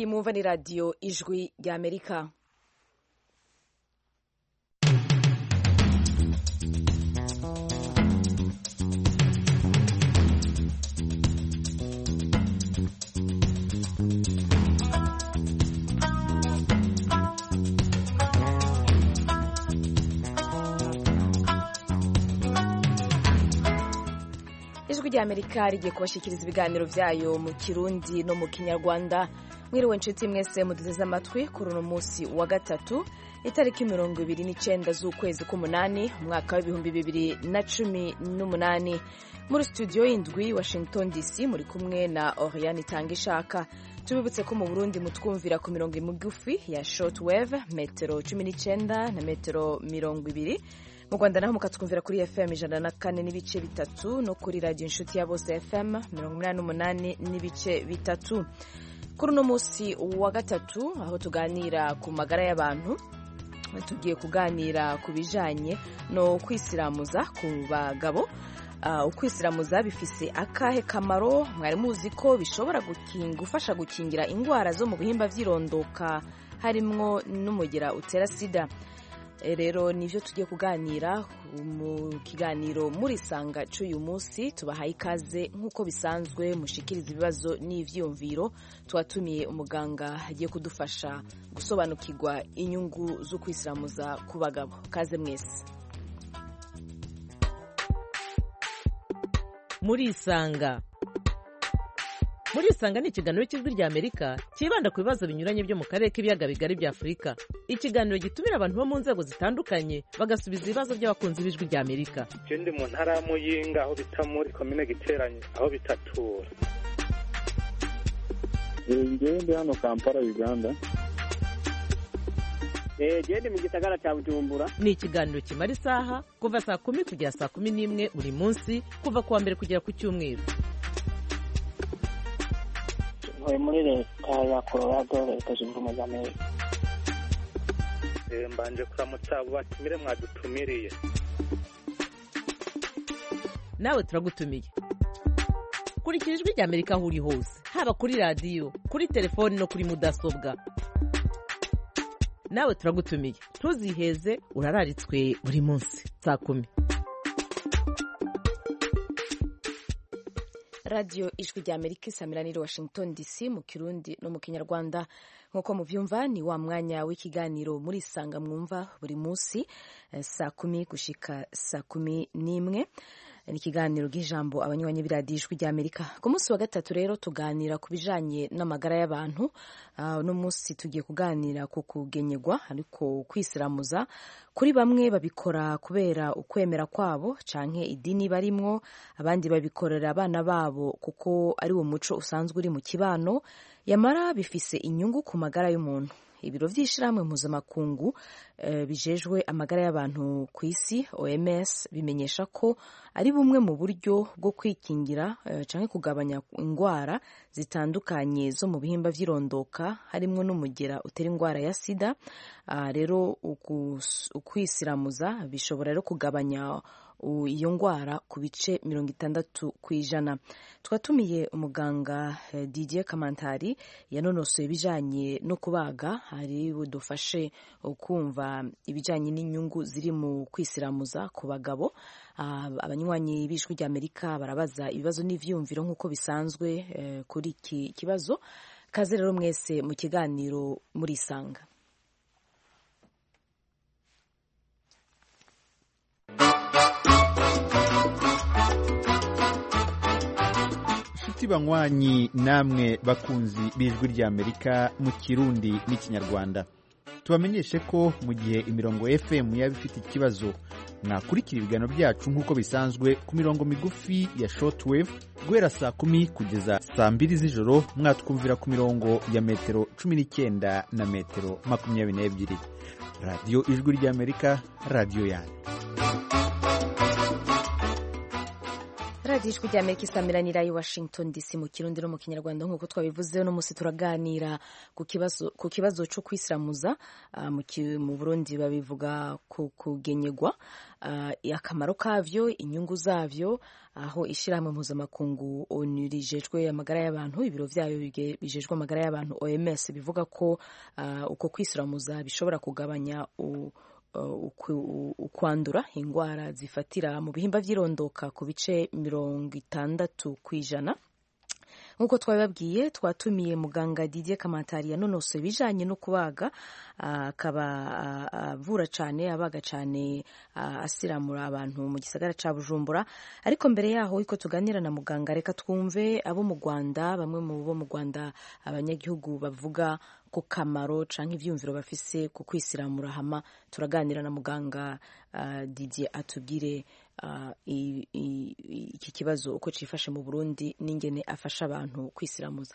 iyi mwumva ni radiyo ijwi ry'amerika ijwi ry'amerika rigiye kubashyikiriza ibiganiro byayo mu kirundi no mu kinyarwanda mwiriwe inshuti mwese muduteze amatwi kuri uno munsi wa gatatu itariki mirongo ibiri n'icyenda z'ukwezi k'umunani umwaka w'ibihumbi bibiri na cumi n'umunani muri studio y'indwi washington dc muri kumwe na oriane itanga ishaka tubibutse ko mu burundi mutwumvira ku mirongo migufi ya shortwave metero cumi n'icyenda na metero mirongo ibiri mu rwanda naho mukatwumvira kuri fm ijana na kane n'ibice bitatu no kuri radiyo inshuti ya bose fm mirongo inani n'umunani n'ibice bitatu kuri uno munsi wa gatatu aho tuganira ku magara y'abantu tugiye kuganira ku bijyanye no kwisiramuza ku bagabo ukwisiramuza bifise akahe kamaro mwari muzi ko bishobora gufasha gukingira indwara zo mu bihimba by'irondoka harimwo n'umugera utera sida rero nibyo tugiye kuganira mu kiganiro muri sanga cy'uyu munsi tubahaye ikaze nk'uko bisanzwe mushikiriza ibibazo n'ibyiyumviro twatumiye umuganga agiye kudufasha gusobanukirwa inyungu zo kwisiramuza ku bagabo kaze mwese muri isanga muri isanga ni ikiganiro cy'ijwi rya amerika cyibanda ku bibazo binyuranye byo mu karere k'ibiyaga bigari bya afurika ikiganiro gitumira abantu bo mu nzego zitandukanye bagasubiza ibibazo by'abakunzi b'ijwi rya amerika je ndi mu ntara ya muyinga aho bita muri komine giteranye aho bitatura ngewe ndi hano kampala uganda gende mu gisagara cya bujumbura ni ikiganiro kimara isaha kuva saa kumi kugera saa kumi n'imwe buri munsi kuva ku wa mbere kugera ku cyumweru ntuye muri leta ya colorado leta zunze ubumwe za amerika mbanje kuramutsa abo batumire mwadutumiriye nawe turagutumiye kurikira ijwi rya amerika aho uri hose haba kuri radiyo kuri telefoni no kuri mudasobwa nawe turagutumiye ntuziheze urararitswe buri munsi saa kumi radiyo ijwi rya amerika isamiraniye washington dc mu kirundi no mu kinyarwanda nk'uko mubyumva ni wa mwanya w'ikiganiro muri isanga mwumva buri munsi saa kumi gushika saa kumi n'imwe ni ikiganiro bw'ijambo abanywanyi b'iradiyo ijwi rya amerika ku munsi wa gatatu rero tuganira ku bijanye n'amagara y'abantu uno munsi tugiye kuganira ku kugenyegwa ariko kwisiramuza kuri bamwe babikora kubera ukwemera kwabo canke idini barimwo abandi babikorera abana babo kuko ari wo muco usanzwe uri mu kibano yamara bifise inyungu ku magara y'umuntu ibiro by'ishyirahamwe mpuzamakungu bijejwe amagara y'abantu ku isi oms bimenyesha ko ari bumwe mu buryo bwo kwikingira cyangwa kugabanya indwara zitandukanye zo mu bihimba by'irondoka harimo n'umugera utera indwara ya sida rero ukwisiramuza bishobora rero kugabanya iyo ndwara ku bice mirongo itandatu ku ijana twatumiye umuganga Didier Kamantari yanonosoye ibijyanye no kubaga hari budufashe kumva ibijyanye n'inyungu ziri mu kwisiramuza ku bagabo abanywanyi b'ijwi ry'amerika barabaza ibibazo n'ibyiyumviro nk'uko bisanzwe kuri iki kibazo kaze rero mwese mu kiganiro muri isanga inshuti banywanyi namwe bakunzi b'ijwi ry'amerika mu kirundi n'ikinyarwanda tubamenyeshe ko mu gihe imirongo fm yaba ifite ikibazo mwakurikira ibiganiro byacu nk'uko bisanzwe ku mirongo migufi ya shortwave guhera saa kumi kugeza saa mbiri z'ijoro mwatwumvira ku mirongo ya metero cumi n'icyenda na metero makumyabiri n'ebyiri radiyo ijwi ry'amerika radiyo yanyu radiyo ijwi rya amerika isamiranira i washington dc mu kirundi no mu kinyarwanda nk'uko twabivuze uno munsi turaganira ku kibazo ku kibazo cyo kwisiramuza uh, mu, ki, mu burundi babivuga ku kugenyegwa uh, akamaro kavyo inyungu zavyo aho ishyirahamwe mpuzamakungu onu rijejwe amagara y'abantu ibiro vyayo bijejwe amagara y'abantu oms bivuga ko uh, uko kwisiramuza bishobora kugabanya u, ukwandura indwara zifatira mu bihimba by'irondoka ku bice mirongo itandatu ku ijana nk'uko twabibabwiye twatumiye muganga Didier Kamatari yanonosoye ibijyanye no kubaga akaba avura cyane abaga cyane asiramura abantu mu gisagara cya bujumbura ariko mbere yaho iko tuganira na muganga reka twumve abo mu rwanda bamwe mu bo mu rwanda abanyagihugu bavuga ku kamaro cyangwa ibyumviro bafise ku kwisiramura hama turaganira na muganga Didier atubwire iki kibazo uko cyifashe mu burundi n'ingene afasha abantu kwisiramuza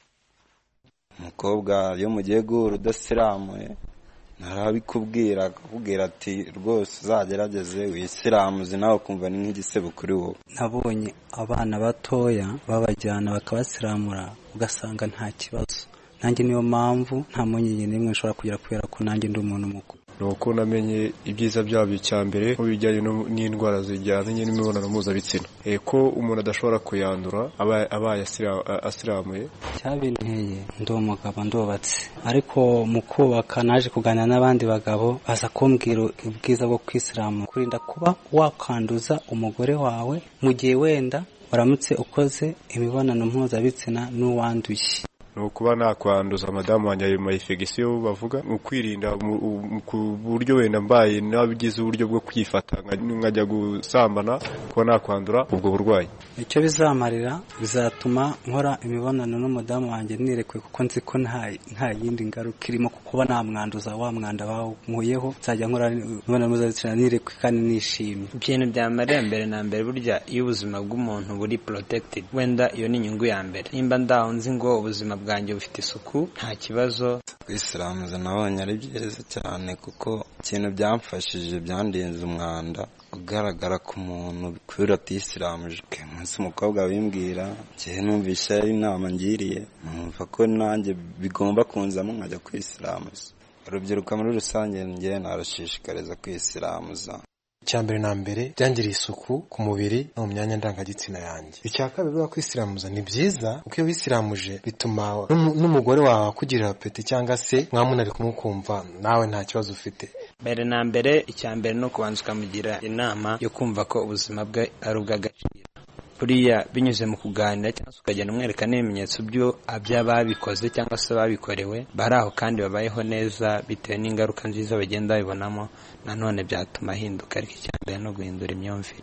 umukobwa iyo mugiye guhura udasiramuye ntarabikubwira akakubwira ati rwose uzagerageze wisiramuze nawe ukumva ni nk'igisebo kuri wowe nabonye abana batoya babajyana bakabasiramura ugasanga nta kibazo nanjye niyo mpamvu nta mpungenge n'imwe nshobora kugira kubera ko nanjye ndi umuntu mukuru ni uko namenye ibyiza byabyo cya mbere mu bijyanye n'indwara zijyanye n'imibonano mpuzabitsina ko umuntu adashobora kuyandura abaye asiramuye cyabinteye ndi umugabo ndubatse ariko mu kubaka naje kuganira n'abandi bagabo baza kumbwira ubwiza bwo kwisiramura kurinda kuba wakanduza umugore wawe mu gihe wenda waramutse ukoze imibonano mpuzabitsina n'uwanduye ni ukuba nakwanduza madamu wanjye ayo mayifegisiyo bavuga ni ukwirinda ku buryo wenda mbaye nabigize uburyo bwo kwifata nkajya gusambana kuba nakwandura ubwo burwayi icyo bizamarira bizatuma nkora imibonano n'umudamu wanjye nirekuye kuko nzi ko nta yindi ngaruka irimo kuba namwanduza wa mwanda wankuyeho nzajya nkora imibonano mpuzabitsina nirekuye kandi nishimye ibintu byamarira mbere na mbere burya iyo ubuzima bw'umuntu buri protected wenda iyo ni inyungu ya mbere nimba ndaho nzi ngo ubuzima bwanjye bufite isuku nta kibazo kwisiramuza nabonye ari byiza cyane kuko ikintu byamfashije byandinze umwanda ugaragara ku muntu kubera atisiramuje umunsi umukobwa wimbwira njyewe numvise ari inama ngiriye numva ko nanjye bigomba kunzamo nkajya kwisiramuza urubyiruko muri rusange njyewe narashishikariza kwisiramuza icya mbere na mbere byangiriye isuku ku mubiri no mu myanya ndangagitsina yanjye icya kabiri biba kwisiramuza ni byiza kuko iyo wisiramuje bituma n'umugore wawe akugirira peti cyangwa se mwamunari kumukumva nawe nta kibazo ufite mbere na mbere icya mbere ni ukubanza ukamugira inama yo kumva ko ubuzima bwe ari ubw'agaciro buriya binyuze mu kuganira cyangwa se ukagenda umwereka n'ibimenyetso by'ababikoze cyangwa se ababikorewe bari aho kandi babayeho neza bitewe n'ingaruka nziza bagenda babibonamo nanone byatuma ahinduka ariko icya mbere no guhindura imyumvire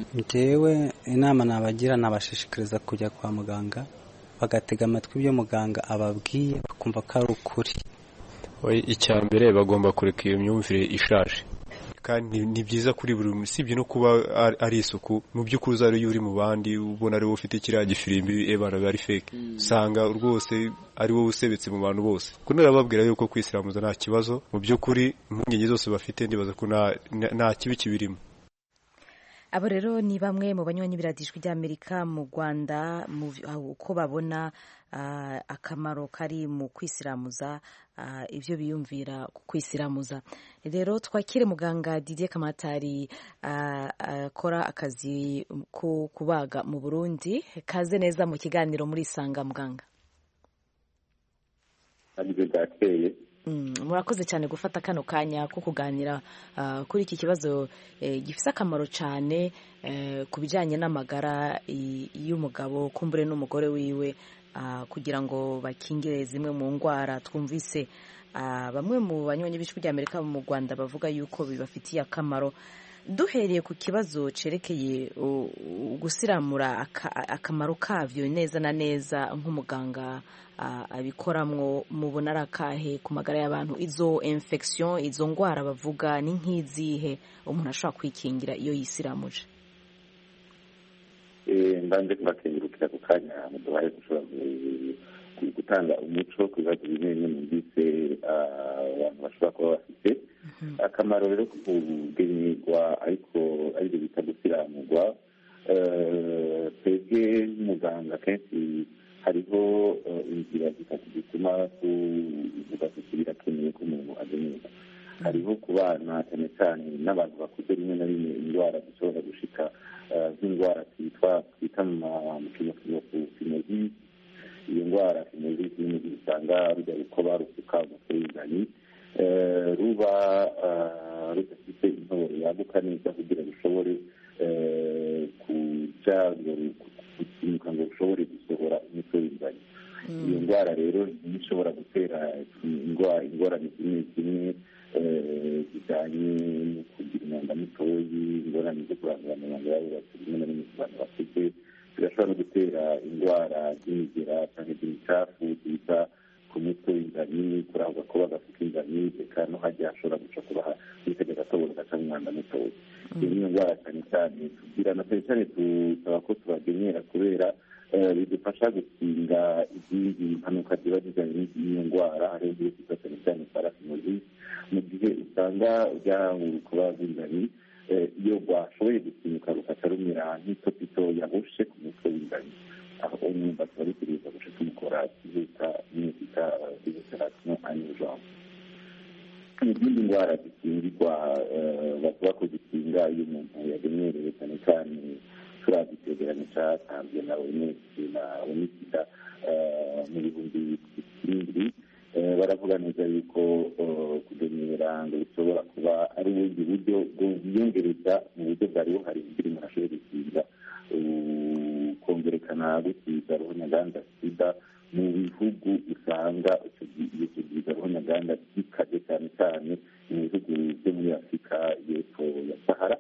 njyewe inama nabagira nabashishikariza kujya kwa muganga bagatega amatwi ibyo muganga ababwiye bakumva ko ari ukuri icya mbere bagomba kureka iyo myumvire ishaje kandi ni byiza kuri buri usibye no kuba ari isuku mu by'ukuri uza iyo uri mu bandi ubona ari wowe ufite kiriya gifirimbi ebana biba ari fake usanga rwose ari wowe usebetse mu bantu bose kuko nababwira yuko kwisiramuza nta kibazo mu by'ukuri impungenge zose bafite ndibaza ko nta kibi kibirimo abo rero ni bamwe mu banywanyi biradijwi ry'amerika mu rwanda uko babona akamaro kari mu kwisiramuza ibyo biyumvira ku kwisiramuza rero twakire muganga Didier Kamatari akora akazi ko kubaga mu burundi kaze neza mu kiganiro muri isanga muganga murakoze cyane gufata kano kanya ko kuganira kuri iki kibazo gifite akamaro cyane ku bijyanye n'amagara y'umugabo kumbure n'umugore wiwe kugira ngo bakingire zimwe mu ndwara twumvise bamwe mu banywanyi b'ijwi ry'amerika mu rwanda bavuga yuko bibafitiye akamaro duhereye ku kibazo cyerekeye gusiramura akamaro kabyo neza na neza nk'umuganga abikoramwo mubona ari akahe ku magara y'abantu izo infection izo ndwara bavuga ni nk'izihe umuntu ashobora kwikingira iyo yisiramuje mbanze kubakengurukira ku kanya muduhaye gushobora gutanga umuco ku bibazo bimwe bimwe numvise abantu bashobora kuba bafite akamaro rero ko kugenyerwa ariko aribyo bita gusiramurwa twebwe nk'umuganga kenshi hariho inzira zitatu zituma tuvuga tuti birakenewe ko umuntu agenerwa hariho ku bana cyane cyane n'abantu bakuze rimwe na rimwe indwara zishobora gushika nk'indwara twitwa twita mu kinyarwanda finozisi iyo ndwara finozisi n'imigi usanga rujya rukoba rusuka umutwe w'ingani ruba rudafite intoboro yaguka neza kugira rushobore kuja gukimuka ngo rushobore gusohora umutwe w'ingani iyo ndwara rero niyo ishobora gutera ingorane zimwe zimwe zijyanye no kugira umwanda mutoyi ingorane zo kurandura amabanga y'abubatsi rimwe na rimwe ku bantu bakuze zirashobora no gutera indwara z'imigera cyangwa iz'imicafu ziza ku mutwe w'ingani kurangwa kuba gafite ingani reka no hajya hashobora guca kuba hitega agatoboro gaca mu mwanda mutoya iyo niyo ndwara cyane cyane tugira na cyane cyane tusaba ko tubagenyera kubera bidufasha gukinga izindi mpanuka ziba zijyanye n'iyo ndwara hariho igihe cyitwa cyane cyane parafinosis mu gihe usanga ryahura kuba rw'ingani iyo rwashoboye gukinyuka rukaca rumera nk'itopito yahushe ku mutwe w'ingani aho umwumva tuba dutegereza guca tumukora kizita niyo twita diveserasiyo anijambo izindi ndwara zikingirwa bavuga ko zikinga iyo umuntu yagenerewe cyane cyane turazi icyegeranyo cyatanzwe na onesi na onisida mu bihumbi bibiri baravuga neza yuko kugenyera ngo bishobora kuba ari ubundi buryo bwiyongereza mu buryo bwari buhari kugira umuntu ashobore gukinga kongerekana gukiza roho nyaganda sida mu bihugu usanga iyo kigiza roho nyaganda gikaze cyane cyane mu bihugu byo muri afurika y'epfo ya sahara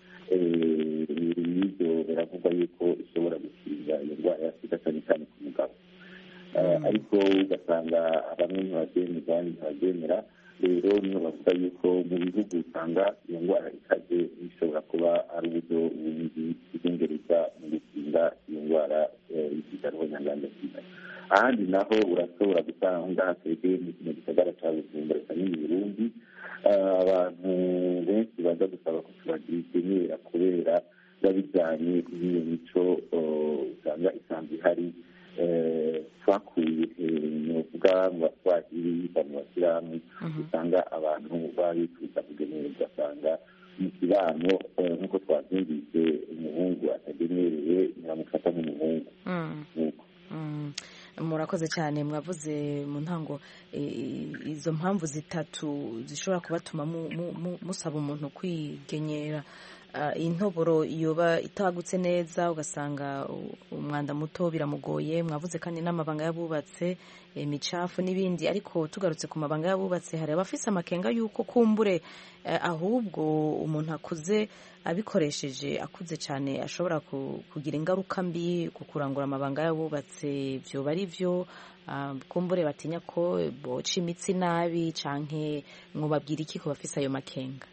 ibyo biravugwa yuko ishobora gukinga iyo ndwara ya sida cyane cyane ku mugabo ariko ugasanga bamwe ntibabyemera abandi ntibabyemera rero niyo bavuga yuko mu bihugu usanga iyo ndwara ikaze ishobora kuba ari uburyo bundi bwongereza mu gukinga iyo ndwara y'ikiza roho nyanganda sida ahandi naho urashobora gusanga twebwe mu kino gisagara cya bujumbura eka n'indi burundi abantu benshi baza gusaba ko tubagenera kubera biba bijyanye n'iyo mico usanga isanzwe ihari twakuye novuga mu baswahili mu basilamu usanga abantu baba bifuza kugenerwa ugasanga mu kibano nk'uko twabyumvise umuhungu atagenerewe ntiramufata nk'umuhungu murakoze cyane mwavuze mu ntango izo mpamvu zitatu zishobora kubatuma musaba umuntu kwigenyera intoboro yoba itagutse neza ugasanga umwanda muto biramugoye mwavuze kandi n'amabanga y'abubatse imicafu n'ibindi ariko tugarutse ku mabanga y'abubatse hari abafise amakenga y'uko kumbure ahubwo umuntu akuze abikoresheje akuze cyane ashobora kugira ingaruka mbi ku kurangura amabanga y'abubatse byoba ari byo kumbure batinya ko boca imitsi nabi canke mwubabwira iki ku bafise ayo makenga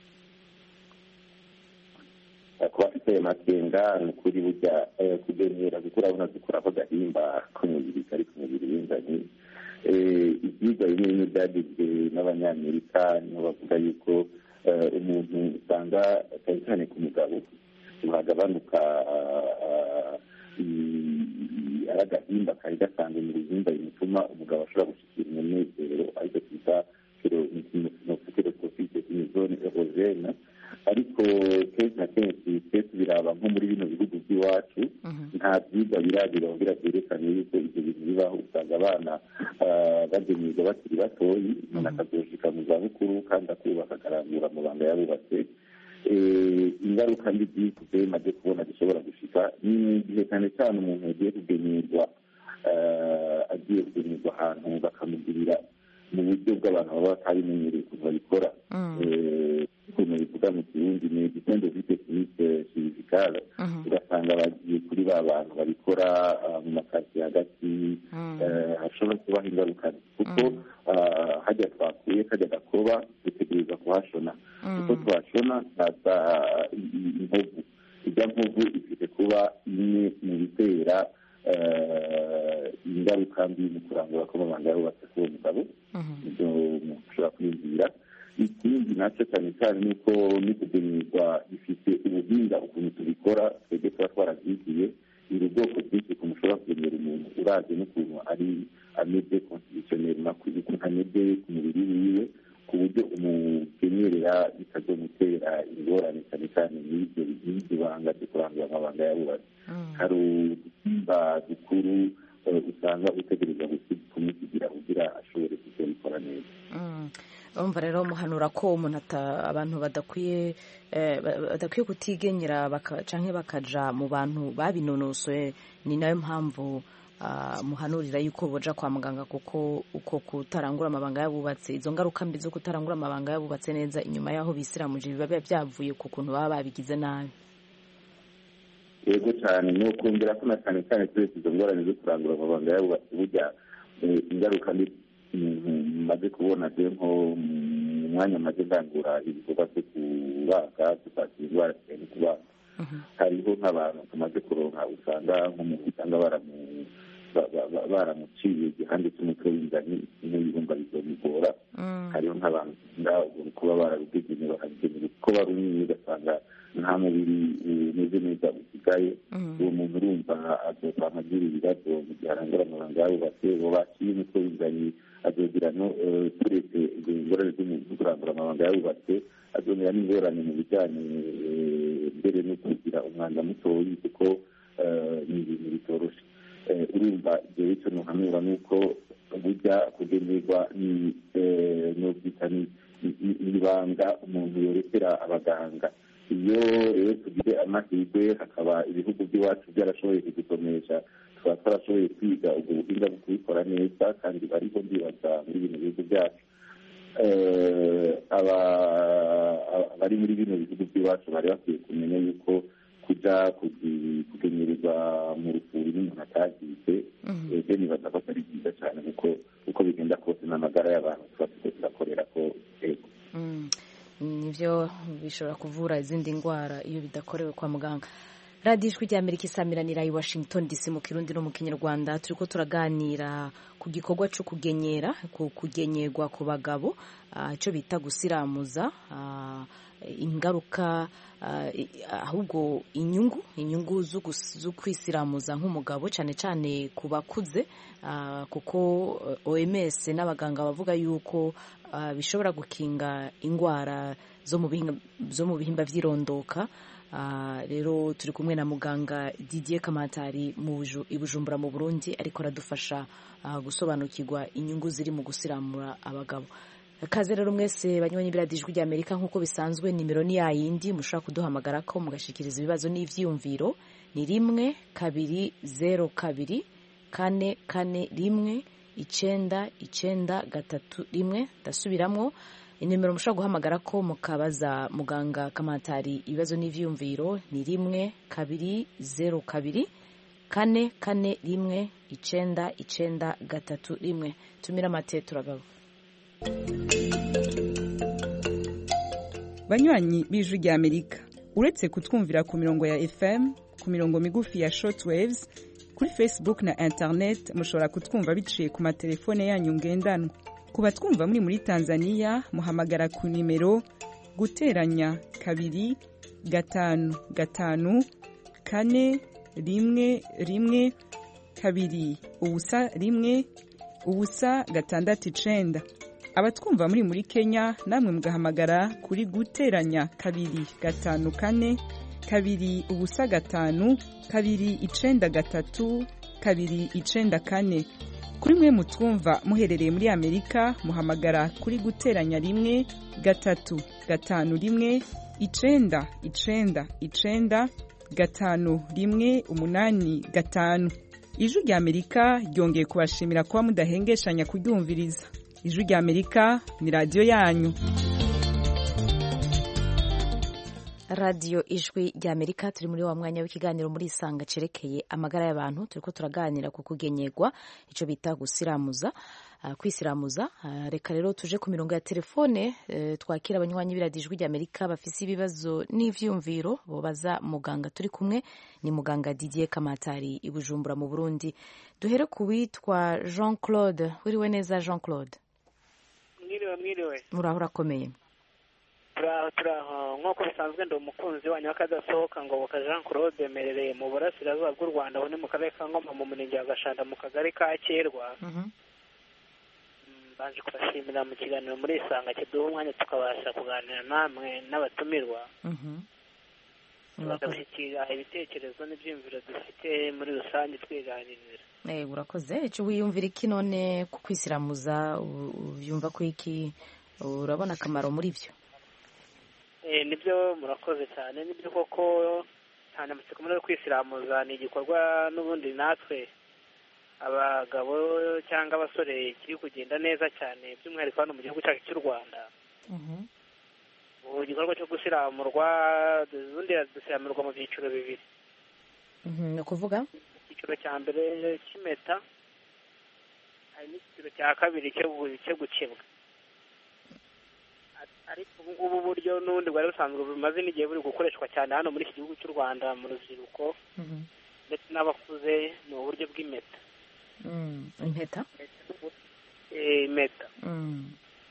kuba afite ayo makenga ni ukuri burya kugenyera kuko urabona dukuraho agahimba k'umubiri kari ku mubiri w'ingagi ibyigwa bimwe bimwe byagizwe n'abanyamerika niho bavuga yuko umuntu usanga cyane cyane ku mugabo hagabanuka ari agahimba kari gasanzwe mu bihimba bituma umugabo ashobora gushyikira umunezero ariko twita kerosofite imizone erogene ariko kenshi na kenshi twe tubiraba nko muri bino bihugu by'iwacu nta byigwa biragira kugira byerekane yuko ibyo bintu bibaho usanga abana bagenerwa bakiri batoyi umuntu akazoshika mu zabukuru kandi akubaka akarangura amabanga yabubatse ingaruka mbi byikuze maze kubona zishobora gushika ni igihe cyane cyane umuntu yagiye kugenerwa agiye kugenerwa ahantu bakamugirira mu buryo bw'abantu baba batabimenyereye ukuntu babikora ukuntu bivuga mu kirundi ni igitendo vitekinike chirurgicale ugasanga bagiye kuri ba bantu babikora mu makazi hagati hashobora kubaho ingaruka kuko hajya twakuye kajya gakoba dutegereza kuhashona kuko twashona haza inkovu ijya nkovu ifite kuba imwe mu bitera ingaruka mbi mu kurangura kw'amabanga yarubatse k'uwo mugabo ibyo ushobora kwiyumvira ikindi nacyo cyane cyane ni uko n'ikugenerwa gifite ubuhinga ukuntu tubikora twebwe tuba twarabyigiye biri ubwoko bwinshi ukuntu ushobora kugemera umuntu uravye n'ukuntu ari ameze constitutionnel ukuntu ameze ku mubiri wiwe ku buryo umugenyerera bitazomutera ingorane cyane cyane n'ibyo n'ibyo banga byo kurangura amabanga yabubatse hari udusimba dukuru usanga utegereza kumusigira kugira ashobore kuzabikora neza urumva rero muhanura ko umuntu abantu badakwiye badakwiye kutigenyera cyangwa bakaja mu bantu babinonosoye ni nayo mpamvu muhanurira yuko boja kwa muganga kuko uko kutarangura amabanga y'abubatse izo ngaruka mbi zo kutarangura amabanga y'abubatse neza inyuma y'aho bisiramuje biba byavuye ku kuntu baba babigize nabi yego cyane ni ukongera ko na cyane cyane turetse izo ngorane zo kurangura amabanga y'abubatse burya ingaruka mbi maze kubona je nko mu mwanya maze ndangura ibikorwa byo kubaga dufata indwara zijyanye kubaga hariho nk'abantu tumaze kuronka usanga nk'umuntu usanga baramuciye igihande cy'umutwe w'inzani n'ibihumba bizomugora hariho nk'abantu kuba barabigenewe bakabigenewe kuko barunini ugasanga nta mubiri umeze neza usigaye uwo muntu urumva azovama agira ibibazo mu gihe arangura amabanga yabubatse uwo baciye umutwe w'inzani azogira no turetse ingorane zo kurangura amabanga yabubatse azongera n'ingorane mu bijyanye mbere no kugira umwanda mutoyi kuko ni ibintu bitoroshe urumva ibyo bityo ntuhanura ni uko burya kugenerwa n'ubwita n'ibanga umuntu yorekera abaganga iyo rero tugize amahirwe hakaba ibihugu by'iwacu byarashoboye kudusomesha tukaba twarashoboye kwiga ubwo buhinga bwo kubikora neza kandi bariho ndibaza muri bino bihugu byacu abari muri bino bihugu by'iwacu bari bakwiye kumenya yuko kujya kugenyerezwa mu rufuri n'umuntu atagize ebyo nibaza ko atari byiza cyane kuko uko bigenda kose n'amagara y'abantu tuba turiko turakorera ko ego nibyo bishobora kuvura izindi ndwara iyo bidakorewe kwa muganga radiyo ijwi ry'amerika isamiranira i washington dc mu kirundi no mu kinyarwanda turi ko turaganira ku gikorwa cyo kugenyera ku kugenyerwa ku bagabo icyo bita gusiramuza ingaruka ahubwo inyungu inyungu zo kwisiramuza nk'umugabo cyane cyane ku bakuze kuko oms n'abaganga bavuga yuko bishobora gukinga indwara zo mu bihimba by'irondoka rero turi kumwe na muganga Didier kamatari i bujumbura mu burundi ariko aradufasha gusobanukirwa inyungu ziri mu gusiramura abagabo kaze rero mwese banywanyi biradijwi rya amerika nk'uko bisanzwe nimero ni yayindi mushobora kuduhamagara ko mugashikiriza ibibazo n'ivyiyumviro ni rimwe kabiri zero kabiri kane kane rimwe icenda icenda gatatu rimwe ndasubiramwo inimero mushobora guhamagara ko mukabaza muganga kamatari ibibazo n'ivyiyumviro ni rimwe kabiri zero kabiri kane kane rimwe icenda icenda gatatu rimwe tumira amate turagaruka banywanyi b'ijwi rya amerika uretse kutwumvira ku mirongo ya fm ku mirongo migufi ya shortwaves kuri facebook na internet mushobora kutwumva biciye ku matelefone yanyu ngendanwa ku batwumva muri muri tanzania muhamagara ku nimero guteranya kabiri gatanu gatanu kane rimwe rimwe kabiri ubusa rimwe ubusa gatandatu icenda abatwumva muri muri kenya namwe mugahamagara kuri guteranya kabiri gatanu kane kabiri ubusa gatanu kabiri icenda gatatu kabiri icenda kane kuri mwe mutwumva muherereye muri amerika muhamagara kuri guteranya rimwe gatatu gatanu rimwe icenda icenda icenda gatanu rimwe umunani gatanu ijwi rya amerika ryongeye kubashimira kuba mudahengeshanya kuryumviriza ijwi rya amerika ni radiyo yanyu radiyo ijwi rya amerika turi muri wa mwanya w'ikiganiro muri isanga cerekeye amagara y'abantu turi ko turaganira ku kugenyerwa icyo bita gusiramuza kwisiramuza reka rero tuje ku mirongo ya telefone twakira abanywanyi b'iradiyo ijwi rya amerika bafise ibibazo n'ivyumviro bobaza muganga turi kumwe ni muganga didier kamatari i bujumbura mu burundi duhere ku witwa jean claude wiriwe neza jean claude mwiriwe mwiriwe muraho urakomeye turaho turaho nk'uko bisanzwe ndi umukunzi wanyu w'akadasohoka ngoboka jean claude merereye mu burasirazuba bw'u rwanda aho ni mu karere ka ngoma mu murenge wa gashanda mu kagari ka kerwa mbanje kubashimira mu kiganiro muri isanga kiduha umwanya tukabasha kuganira namwe n'abatumirwa bakabishyikira ibitekerezo n'ibyiyumviro dufite muri rusange twiganirira Eh, urakoze icyo wiyumvira iki none ku kwisiramuza u- ubyumva ko iki urabona akamaro muri byo Eh, nibyo murakoze cyane nibyo koko cyane amatsiko muri kwisiramuza ni igikorwa n'ubundi natwe abagabo cyangwa abasore kiri kugenda neza cyane by'umwihariko hano mu gihugu cyacu cy'u rwanda ubu igikorwa cyo gusiramurwa ubundi dusiramurwa mu byiciro bibiri Mhm, ni ukuvuga icyiciro cya mbere cy'impeta hari n'icyiciro cya kabiri cyo gu- cyo gukebwa Ar- ariko ubu ngubu buryo n'ubundi bwari busanzwe bumaze n'igihe buri gukoreshwa cyane hano muri iki gihugu cy'u rwanda mu rubyiruko ndetse n'abakuze ni uburyo bw'impeta Mm, impeta Eh, impeta Mm,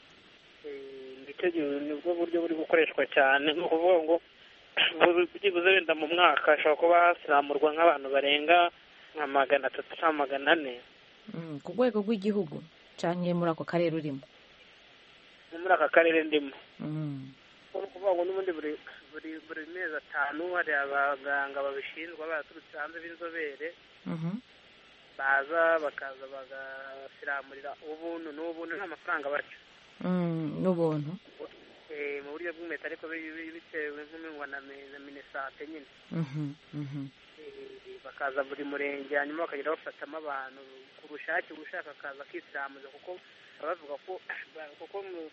nicyo gihe nibwo buryo buri gukoreshwa cyane ni ukuvuga ngo bu- byibuze wenda mu mwaka hashobora kuba hasiramurwa nk'abantu barenga nka magana atatu cyangwa magana ane mm, ku rwego rw'igihugu cyangwa muri ako karere urimo no muri aka karere ndimo Mm, ni ukuvuga ngo n'ubundi buri buri buri mezi atanu hari abaganga babishinzwe baraturutse hanze b'inzobere mhm, baza bakaza bagasiramurira ubuntu n'ubuntu nta mafaranga baca mm, n'ubuntu Eh, mu buryo bw'impeta ariko bi- bi- bitewe nk'umengwa na mi- na minisante nyine Mhm, mhm. Eh, bakaza buri murenge hanyuma bakagenda bafatamo abantu ku bushake ushaka akaza akisiramuza kuko baba bavuga ko kuko mu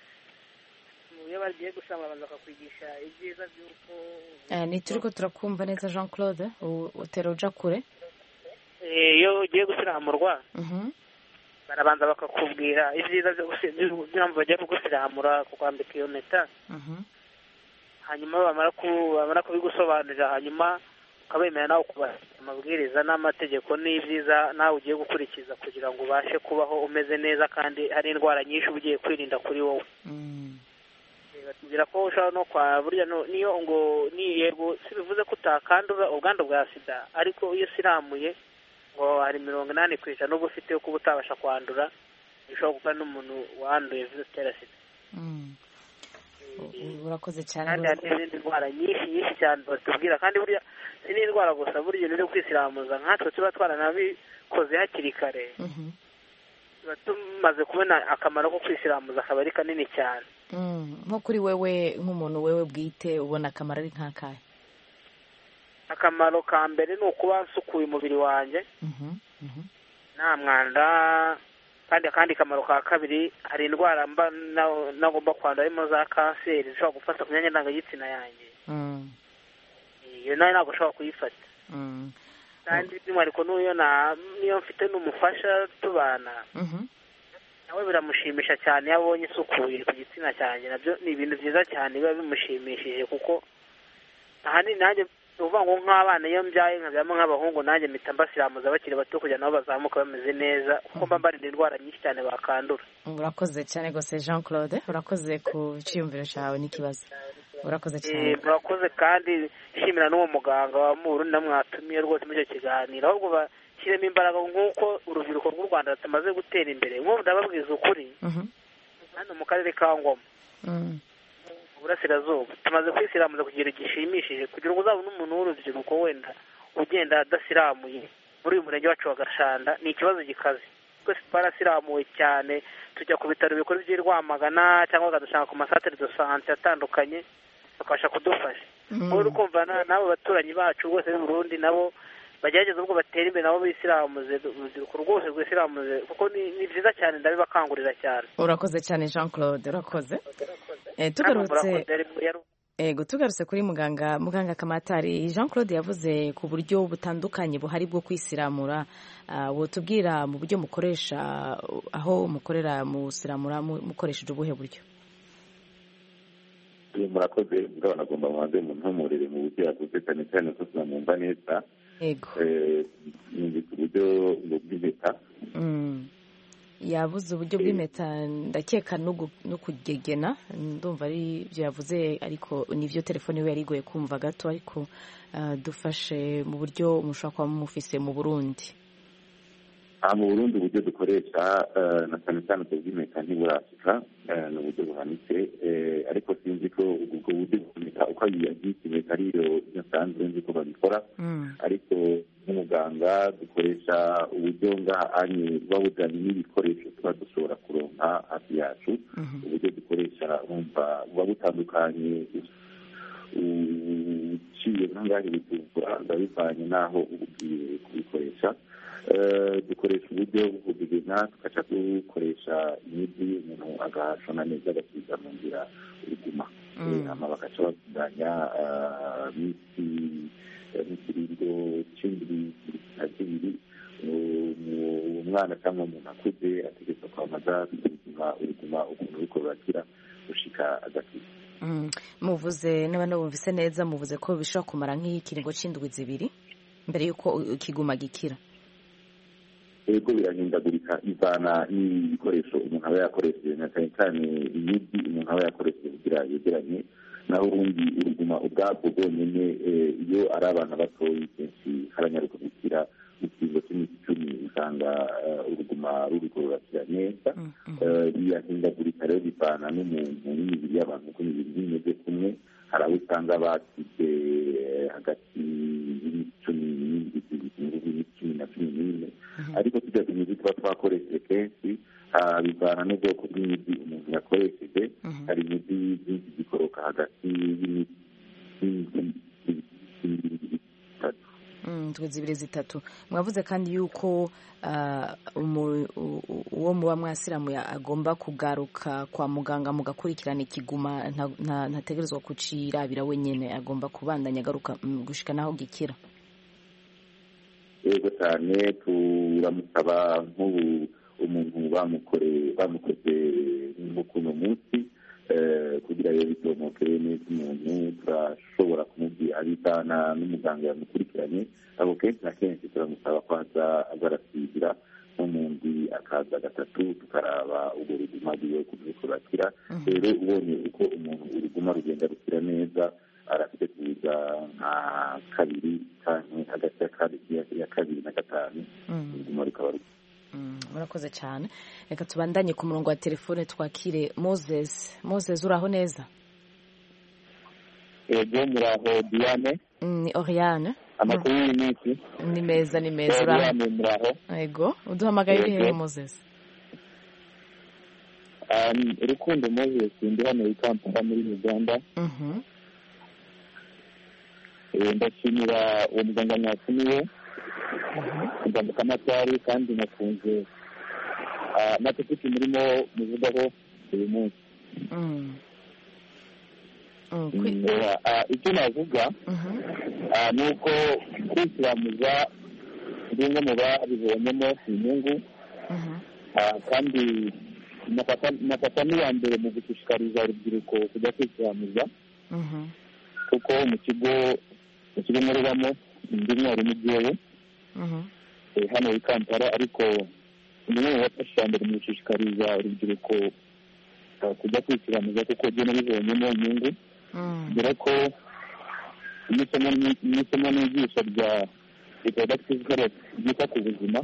mu iyo bagiye gusama babanza bakakwigisha ibyiza by'uko Eh, ni turi ko turakumva neza jean claude u- utera uja kure Eh, iyo ugiye gusiramurwa Mhm, barabanza bakakubwira ibyiza byo gusi- by'impamvu bagiye kugusiramura kukwambika iyo mpeta mhm, hanyuma bamara ku- bamara kubigusobanurira hanyuma ukabemera nawe kubaha amabwiriza n'amategeko n'ibyiza nawe ugiye gukurikiza kugira ngo ubashe kubaho umeze neza kandi hari indwara nyinshi uba ugiye kwirinda kuri wowe mm, Eh, batubwira ko ushobora no kwa burya no- niyo ngo ni yego si bivuze ko utakandura ubwandu bwa sida ariko iyo usiramuye ngo hari mirongo inani ku ijana uba ufite yo kuba utabasha kwandura bishobora gukora n'umuntu wanduye virusi itera sida mm. U- urakoze cyane kandi hari n'izindi ndwara nyinshi nyinshi cyane batubwira kandi burya si n'indwara gusa burya uri kwisiramuza nkatwe tuba twaranabikoze hakiri kare Mhm, tuba tumaze kubona akamaro ko kwisiramuza akaba ari kanini cyane mm. nko kuri wewe nk'umuntu wewe bwite ubona akamaro ari nk'akahe akamaro ka mbere ni ukuba nsukuye umubiri wanjye Mhm, mhm. nta mwanda kandi akandi kamaro ka kabiri hari indwara mba na- nagomba kwandura harimo za kanseri zishobora gufata ku myanya ndangagitsina yanjye Mm, iyo nayo ntabwo ushobora kuyifata mm, kandi by'umwihariko n'iyo na- n'iyo mfite n'umufasha tubana mhm. nawe biramushimisha cyane iyo abonye isukuye ku gitsina cyanjye nabyo ni ibintu byiza cyane biba bimushimishije kuko ahanini nanjye ni ukuvuga ngo nk'abana iyo mbyaye nkabyamo nk'abahungu nanjye mpita mbasiramuza bakiri bato kugira nabo bazamuka bameze neza kuko mba mbarinda indwara nyinshi cyane bakandura urakoze cyane rwose jean claude urakoze ku cyiyumviro cyawe n'ikibazo urakoze Eh, cyane murakoze kandi nshimira n'uwo muganga wa Burundi namwatumiye rwose muri icyo kiganiro ahubwo bashyiremo imbaraga nk'uko urubyiruko rw'u rwanda rumaze gutera imbere nk'ubu ndababwiza ukuri Mhm, hano mu karere ka ngoma mm, uburasirazuba tumaze kwisiramuza ku kigero gishimishije kugira ngo uzabone umuntu w'urubyiruko wenda ugenda adasiramuye muri uyu murenge wacu wa gashanda ni ikibazo gikaze twese twarasiramuwe cyane tujya ku bitaro bikuru by'i rwamagana cyangwa bakadusanga ku masantere de sante atandukanye bakabasha kudufasha Mm. wowe uri kumva na- n'abo baturanyi bacu rwose b'i burundi nabo bagerageza ubwo batera imbere nabo bisiramuze urubyiruko rwose rwisiramuze kuko ni ni byiza cyane ndabibakangurira cyane urakoze cyane jean claude urakoze Eh, Namwe tugarutse murakoze, yari- yari- ego tugarutse kuri muganga muganga kamatari jean claude yavuze ku buryo butandukanye buhari bwo kwisiramura Ah, wotubwira mu buryo mukoresha aho mukorera musiramura mu- mukoresheje ubuhe buryo murakoze mugabane agomba mubanze muntumurire mu buryo yakoze cyane cyane ko tunamwumva neza ego Eh, yumvise uburyo bw'impeta Mm. yabuze uburyo bw'impeta ndakeka no kugegena ndumva ari byo yavuze ariko nibyo telefone we yari igoye kumva gato ariko dufashe mu buryo mushobora kuba mufise mu burundi mu burundi uburyo dukoresha na cyane cyane ubwo bw'impeta ntiburashika ni uburyo buhanitse ariko sinzi ko ubwo buryo bw'impeta uko yagiye impeta ariyo nsanzwe nzi ko babikora ariko nk'umuganga dukoresha uburyo ngahanye buba bujyanye n'ibikoresho tuba dushobora kuronka hafi yacu uburyo dukoresha wumva buba butandukanye uciye nk'angahe bitukura ndabivanye n'aho uba ugiye kubikoresha dukoresha uburyo bwo kubigena tugaca dukoresha imiti umuntu agashona neza agasiga mu nzira uruguma hama bagaca batunganya miti nk'ikirindo c'indwi na zibiri umwana cyangwa umuntu akuze ategetswe kwamaza gusuzuma uruguma ukuntu ruriko rurakira gushika agakiza muvuze niba nabumvise neza muvuze ko bishobora kumara nk'ikiringo c'indwi zibiri mbere y'uko ikiguma gikira ego birahindagurika ivana n'ibikoresho umuntu aba yakoresheje na cyane cyane imiti umuntu aba yakoresheje kugira yegeranye naho ubundi uruguma ubwabwo bwonyine iyo ari abana batoyi kenshi haranyaruka gukira mu kiringo cy'iminsi icumi usanga uruguma ruriko rurakira neza birahindagurika rero bivana n'umuntu n'imibiri y'abantu uko imibiri imeze kumwe hari abo usanga bakize hagati y'iminsi cumi n'indwi cumi na cumi n'ine ariko tujya ku miti tuba twakoresheje kenshi bivana n'ubwoko bw'imiti umuntu yakoresheje hari imiti byinshi zikoroka hagati indwi zibiri zitatu mwavuze kandi yuko uwo muba mwasiramuye agomba kugaruka kwa muganga mugakurikirana ikiguma ntategerezwa kucirabira wenyine agomba kubandanya agaruka gushika naho gikira yego cyane turamusaba nk'ubu umuntu bamukoze nk'ukuno munsi kugira ngo bitomoke neza umuntu turashobora kumubwira abitana n'umuganga yamukurikiranye abo kenshi na kenshi turamusaba ko aza arasigira nko mu ndwi akaza gatatu tukaraba urwo ruguma rwiwe kuburyo turakira rero ubonye uko umuntu uruguma rugenda rukira neza arafite kuza nka kabiri cyangwa hagati ya kabiri na gatanu uruguma rukaba rukira murakoze cyane reka tubandanye ku murongo wa telefone twakire moses moses uraho neza yego muraho diane ni oriane amakuru y'iminsi ni meza ni meza uraho diane muraho yego uduhamagaye uri hehe moses urukundo moses ndi hano i kampala muri uganda ndashimira uwo muganga mwatumiwe muganga kamatari kandi nakunze amategeko murimo muvugaho uyu munsi icyo navuga ni uko kwisiramuza ndi umwe mu babibonyemo inyungu kandi nafata n'iya mbere mu gushishikariza urubyiruko kujya kwisiramuza kuko mu kigo mu kigo nkoreramo ndi mwarimu jyewe hano i kampala ariko ni umwe mu bafashe iya mbere mu gushishikariza urubyiruko kujya kwisiramuza kuko byo nabibonyemo inyungu dore ko n'isomo n'igisha rya reproductive health ryita ku buzima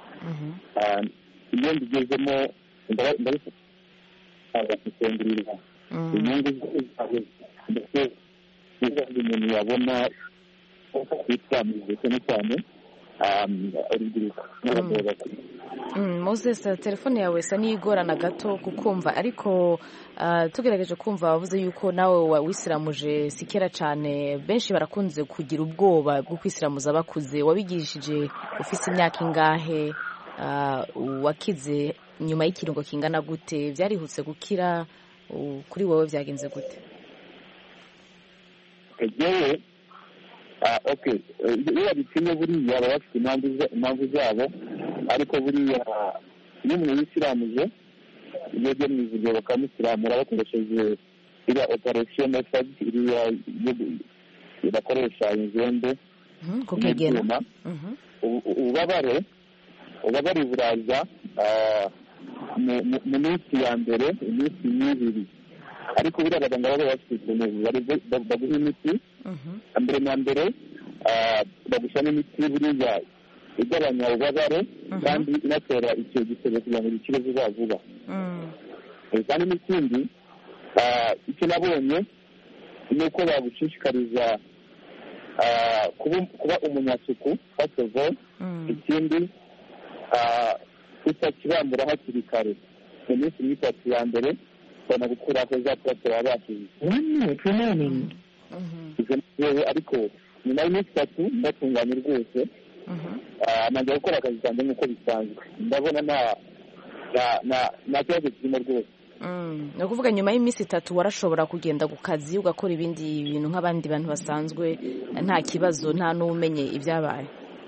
iyo mbigezemo ndabifata gusengurirwa inyungu ndetse n'izindi umuntu yabona kwisiramuza cyane cyane urubyiruko moses telefone yawe isa n'igorana gato kukumva ariko tugerageje kumva wavuze yuko nawe wisiramuje si kera cyane benshi barakunze kugira ubwoba bwo kwisiramuza bakuze wabigishije ufite imyaka ingahe wakize nyuma y'ikirungo kingana gute byarihutse gukira kuri wowe byagenze gute yewe iyo babipimye buriya baba bafite impamvu zabo ariko buriya iyo umuntu yisiramuje iyo ujya mu ivuriro bakamusiramura bakoresheje iriya operasiyo mesadi iriya bakoresha inzembe n'ibyuma ububabare ububabare buraza mu- mu- mu minsi ya mbere iminsi y'ibiri ariko buriya abaganga baba bafite ukuntu bari- ba- baguha imiti mbere na mbere ah, bagushyiramo imiti buriya igabanya ububabare kandi inatera icyo gisebe kugira ngo gikire vuba vuba Eh, kandi n'ikindi ah, icyo nabonye ni uko bagushishikariza ah, kuba kuba umunyasuku first of all ikindi ah, utakibambura hakiri kare mu minsi nk'itatu ya mbere ubona gukuraho za purate baba bashyize izo ngewe ariko nyuma y'iminsi itatu ndatunganye rwose ah, nanjye gukora akazi kanjye nk'uko bisanzwe ndabona nta nta- nta- nta kibazo kirimo rwose Mm. ni ukuvuga nyuma y'iminsi itatu warashobora kugenda ku kazi ugakora ibindi bintu nk'abandi bantu basanzwe nta kibazo nta n'umenye ibyabaye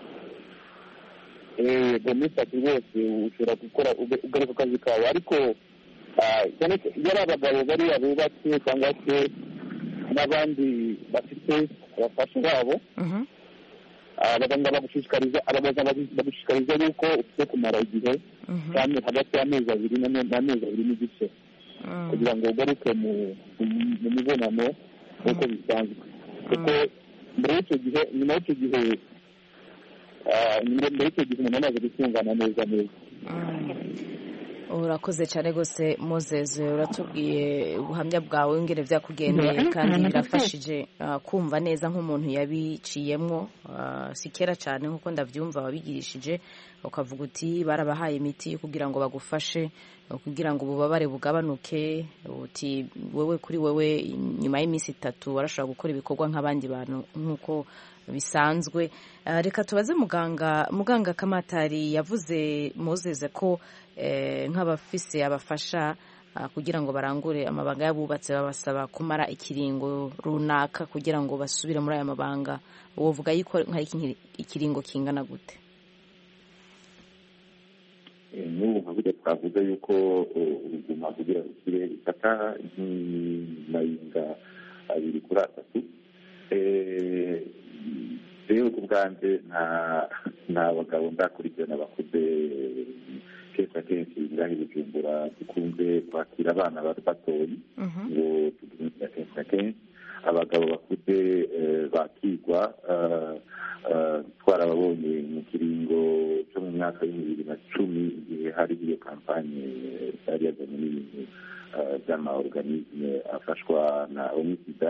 Eh, mu minsi itatu rwose ushobora gukora uga- ugaruka ku kazi kawe ariko ah, cyane cyane iyo ari abagabo bariya bubatse cyangwa se n'abandi bafite abafasha babo ah, abaganga bagushishikariza abaganga bagu- bagushishikariza yuko ufite kumara igihe cyane hagati y'amezi abiri n'ame- n'amezi abiri n'igice kugira ngo ugaruke mu mu- mu mibonano nk'uko bisanzwe kuko mbere y'icyo gihe nyuma y'icyo gihe ah, mbere mbere y'icyo gihe umuntu amaze gutungana neza neza urakoze cyane rwose mozeze uratubwiye ubuhamya bwawe ingene byakugendeye kandi birafashije ah, kumva neza nk'umuntu yabiciyemwo ah, si kera cyane nk'uko ndabyumva wabigirishije ukavuga uti barabahaye imiti kugira ngo bagufashe kugira ngo ububabare bugabanuke uti wowe kuri wowe nyuma y'iminsi itatu warashobora gukora ibikorwa nk'abandi bantu nk'uko bisanzwe Ah, reka tubaze muganga muganga kamatari yavuze muzeze ko eh, nk'abafise abafasha ah, kugira ngo barangure amabanga y'abubatse babasaba kumara ikiringo runaka kugira ngo basubire muri aya mabanga wovuga yuko hari iki- ikiringo kingana gute Eh, n'ubu nka burya twavuga yuko eh, uruguma kugira ngo ukire bifata nk'amayinga abiri kuri atatu Eh, rero ku bwanjye nta nta bagabo ndakurikirana bakuze kenshi na kenshi ngaho i bujumbura dukunze kwakira abana bato batoyi ngo tugira kenshi na kenshi abagabo bakuze eh, bakigwa eh, eh, twarababonye mu kiringo cyo mu mwaka w'ibihumbi bibiri na cumi igihe hari iyo kampanye yari yazanye n'ibintu eh, by'amaorganisme afashwa na onisida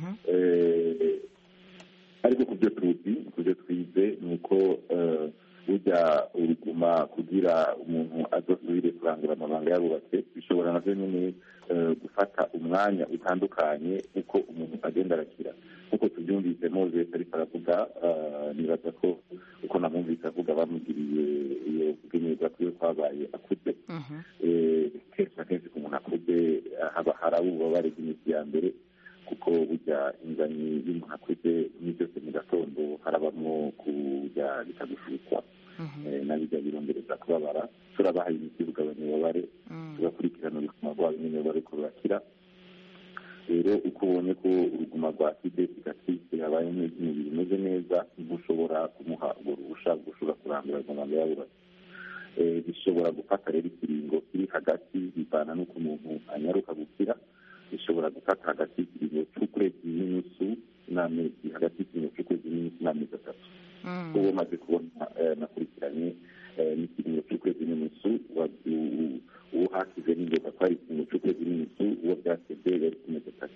Eh, ariko ku byo tuzi ku byo twize ni uko eh, burya uruguma kugira umuntu adasubire kurangura amabanga yarubatse bishobora navyo nyine eh, gufata umwanya utandukanye uko umuntu agenda arakira nk'uko tubyumvise moses ariko aravuga eh, nibaza ko uko namwumvise avuga bamugiriye iyo kugenyerwa kwiwe kwabaye akuze Eh, kenshi na kenshi ku muntu akuze eh, haba hari ububabare bw'iminsi ya mbere kuko burya ingani y'umuntu akuze ni byose mu gatondo harabamo kurya bikagushukwa Eh, nabijya birongereza kubabara turabahaye imiti bugabanya ububabare tugakurikirana ubuzima bwabo nyine bariko burakira rero uko ubonye ko uruguma rwa side sigatrise habaye neza imibiri imeze neza ntushobora kumuha urwo ruhusha rwo ushobora kurandura amabanga yabubatse Eh, bishobora gufata rero ikiringo kiri hagati bivana n'uko umuntu anyaruka gukira bishobora gufata hagati y'ikiringo cy'ukwezi n'inusu n'amezi hagati y'ikiringo cy'ukwezi n'inusu n'amezi atatu uwo maze kubona eh, nakurikiranye eh, n'ikiringo cy'ukwezi n'inusu wa- u- uwo hakize n'ingoga kwari ikiringo cy'ukwezi n'inusu uwo byasebye yari kumezi atatu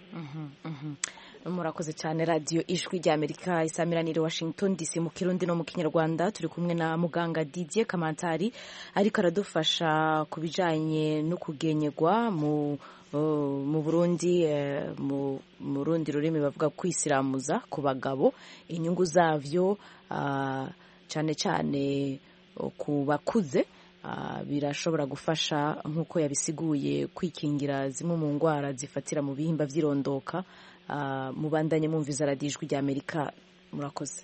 murakoze cyane radiyo ijwi rya amerika isamiraniye washington dc mu kirundi no mu kinyarwanda turi kumwe na muganga didier kamantari ariko aradufasha ku bijyanye no kugenyegwa mu uh, mu burundi eh, mu mu rundi rurimi bavuga kwisiramuza ku bagabo inyungu zavyo ah, cyane cyane ku bakuze ah, birashobora gufasha nk'uko yabisiguye kwikingira zimwe mu ndwara zifatira mu bihimba by'irondoka Ah, mubandanye mwumviza radiyo ijwi rya amerika murakoze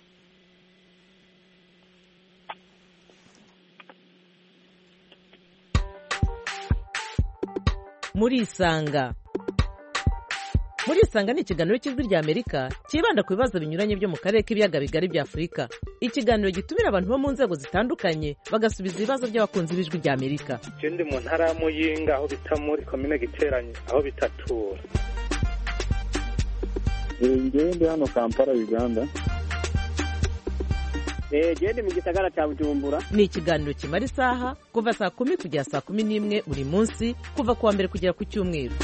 murisanga murisanga ni ikiganiro cy'ijwi rya amerika cyibanda ku bibazo binyuranye byo mu karere k'ibiyaga bigari bya afurika ikiganiro gitumira abantu bo mu nzego zitandukanye bagasubiza ibibazo by'abakunzi b'ijwi rya amerika je ndi mu ntara ya muyinga aho bita muri komine giteranye aho bitatura ngewe ndi hano kampala uganda genda mu gisagara cya bujumbura ni ikiganiro kimara isaha kuva saa kumi kugera saa kumi n'imwe buri munsi kuva ku wa mbere kugera ku cyumweru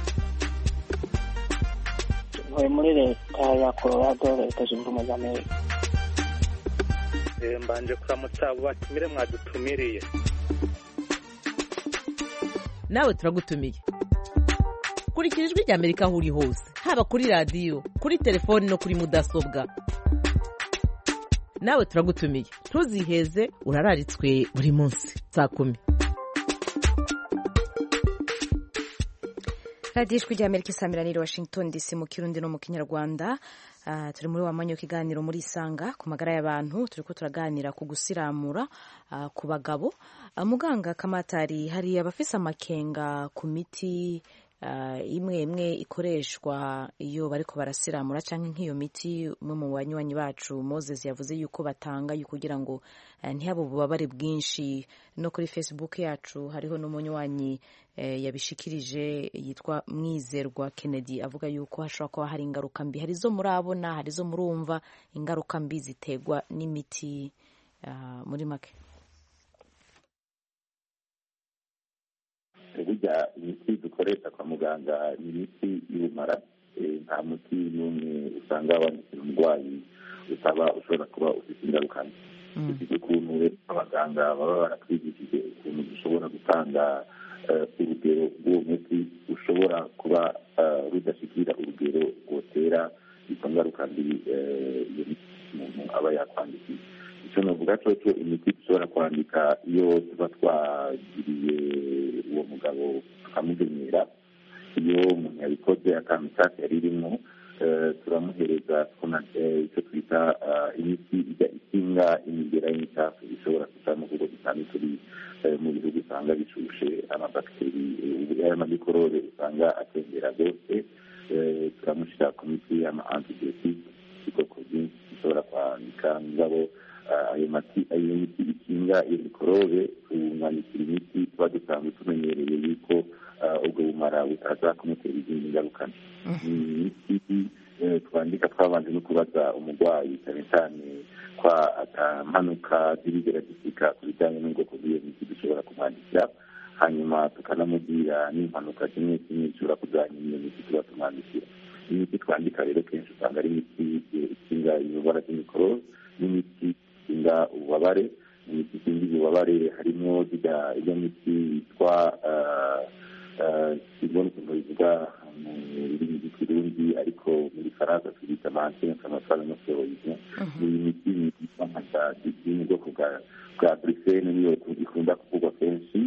ntuye muri leta ya colorado leta zunze ubumwe za amerika Eh, mbanje kuramutsa abo batumire mwadutumiriye nawe turagutumiye kurikira ijwi rya amerika aho uri hose haba kuri radiyo kuri telefoni no kuri mudasobwa nawe turagutumiye ntuziheze urararitswe buri munsi saa kumi radiyo ijwi rya amerika isamiraniye washington dc mu kirundi no mu kinyarwanda Ah, turi muri wa mwanya w'ikiganiro muri isanga ku magara y'abantu turi ko turaganira ku gusiramura ah, ku bagabo Ah, muganga kamatari hari abafise amakenga ku miti ah, imwe imwe ikoreshwa iyo bariko barasiramura cyangwa nk'iyo miti umwe mu banywanyi bacu moses yavuze yuko batanga yo kugira ngo eh, ntihabe ububabare bwinshi no kuri facebook yacu hariho n'umunywanyi eh, yabishikirije yitwa mwizerwa kennedy avuga yuko hashobora kuba hari ingaruka mbi hari izo murabona hari izo murumva ingaruka mbi ziterwa n'imiti ah, muri make burya imiti dukoresha kwa muganga ni imiti y'ubumara Eh, nta muti n'umwe usanga wandikira umurwayi utaba ushobora kuba ufite ingaruka mbi ufite ukuntu rero abaganga baba baratwigishije ukuntu dushobora gutanga eh, urugero rw'uwo muti ushobora kuba eh, rudashikira urugero rwotera izo ngaruka mbi eh, iyo miti umuntu aba yakwandikiye icyo navuga cyo imiti dushobora kwandika iyo tuba twagiriye uwo mugabo tukamugenyera iyo umuntu yabikoze akantu cyose yari irimo eh, turamuhereza tukona eh, icyo twita eh, imiti ijya ikinga imigera y'imicafu ishobora kujamo kuko dusanzwe turi eh, mu bihugu usanga bishushe amabakiteri eh, y'amamikorobe usanga atembera rwose eh, turamushyira ku miti y'ama antibiyotike ubwoko bwinshi dushobora kwandika ngabo ah, ayo mati ayo miti ikinga iyo mikorobe tumwandikira imiti tuba dusanzwe tumenyereye yuko ah, ubwo bumara butaza kumutera izindi ngaruka mbi. ni imiti eh, twandika twabanje no kubaza umurwayi cyane cyane kwa atampanuka zirigera zisika ku bijyanye n'ubwoko bw'iyo miti dushobora kumwandikira hanyuma tukanamubwira n'impanuka zimwe zimwe zishobora kujyanye n'iyo miti tuba tumwandikira imiti twandika rero kenshi usanga ari imiti eh, ikinga indwara z'imikorobe n'imiti ikinga ububabare imiti ikinga ububabare harimo zirya iyo miti yitwa simbona ukuntu bivuga mu rurimi rw'ikirundi ariko muri faransa tubita mantine kamasara no steroide ni imiti yitwa nka sadi iri mu bwoko bwa bwa brifene niyo ikunda kuvugwa kenshi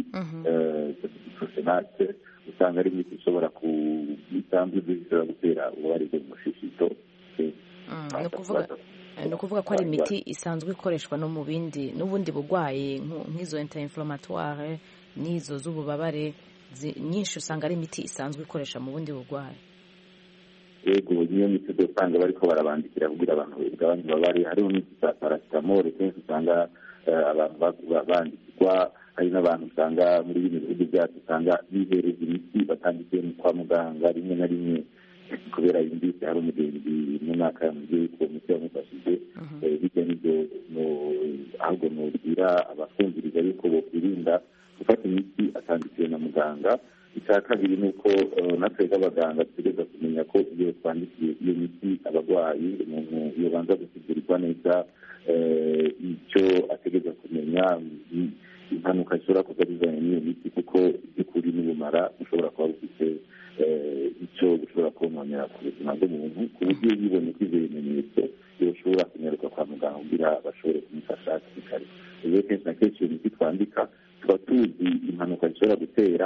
prosenate usanga ari imiti ishobora ku isanzwe ishobora gutera ububabare bwo mu mushishito ni ukuvuga ni ukuvuga ko ari imiti isanzwe ikoreshwa no mu bindi n'ubundi burwayi nku- nk'izo interinflamatoire n'izo z'ububabare zi- nyinshi usanga ari imiti isanzwe ikoresha mu bundi burwayi yego niyo miti usanga bariko barabandikira kugira abantu bagabanye ububabare hariho n'imiti za parasitamole kenshi usanga eh, abantu ba- ba- bandikirwa hari n'abantu usanga muri bino bihugu byacu usanga bihereza imiti batandikiye mu kwa muganga rimwe na rimwe kubera yumvise hari umugenzi mu mwaka yamubwiye yuko uwo muti wamufashije Eh, bijya n'ibyo no- ahubwo nubwira abafungiriza yuko bokwirinda gufata imiti atandikiwe na muganga icya kabiri ni uko eh, natwe nk'abaganga dutegereza kumenya ko iyo twandikiye iyo miti abarwayi umuntu iyo banza gusigirirwa neza eh, icyo ategereza kumenya i- impanuka zishobora kuba zizanye n'iyo miti kuko by'ukuri n'ubumara bushobora kuba bufite eh, icyo bushobora kononera ku buzima bw'umuntu ku buryo yibonye ko ibyo bimenyetso yoshobora kunyaruka kwa muganga kugira bashobore kumufasha hakiri kare rero kenshi na kenshi iyo miti twandika tuba tuzi impanuka zishobora gutera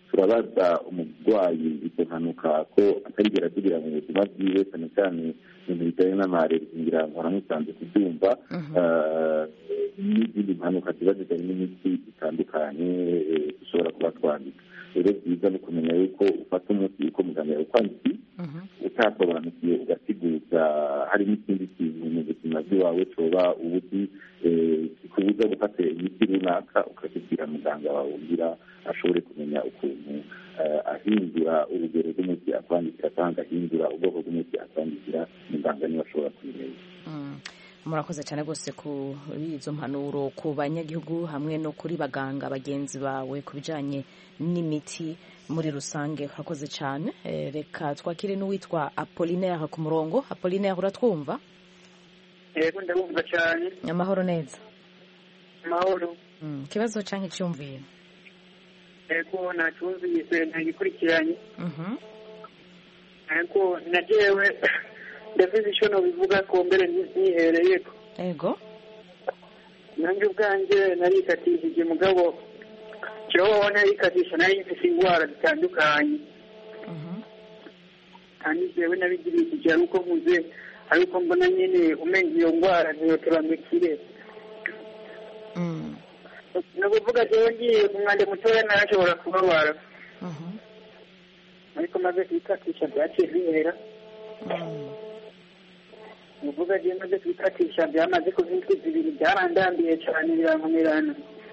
turabaza umurwayi izo mpanuka ko atarigera tugira mu buzima bwiwe cyane cyane ibintu bijyanye n'amarezi ngira ngo musanze kubyumva n'izindi mpanuka ziba zijyanye n'imiti itandukanye dushobora kuba twandika rero byiza ni kumenya yuko ufata umuti uko muganga yawukwandikiye utasobanukiwe ugasiguza hari n'ikindi kintu mu buzima bw'iwawe cyoba ubuti kikubuza gufata imiti runaka ukakibwira muganga wawe ugira ashobore kumenya ukuntu ahindura urugero rw'umuti akwandikira cyangwa agahindura ubwoko bw'umuti akwandikira muganga niba ashobora kubimenya murakoze cyane rwose kuri izo mpanuro ku banyagihugu hamwe no kuri baganga bagenzi bawe ku bijyanye n'imiti muri rusange urakoze cyane reka twakire n'uwitwa apolinaire ku murongo apolinaire uratwumva yego ndabumva cyane amahoro neza amahoro ikibazo cyangwa icyumviro yego ntacyumvise ntagikurikiranye ariko na jewe ndavuze icyo nabivuga ko mbere ntihereye ko yego nanjye ubwanjye narikatishije mugabo jewe narikatisha nari mfise indwara zitandukanye kandi jewe nabigirishije ari uko nkuze ari uko mbona nyine umenga iyo ndwara ntiyoteramikire ni ukuvuga jewe ngiye ku mwanda mutoya narashobora kubabara ariko maze kwikatisha byaciye bihera uvuga je maze kwikatisha byamaze kuva indwi zibiri byarandambiye cyane birankomerana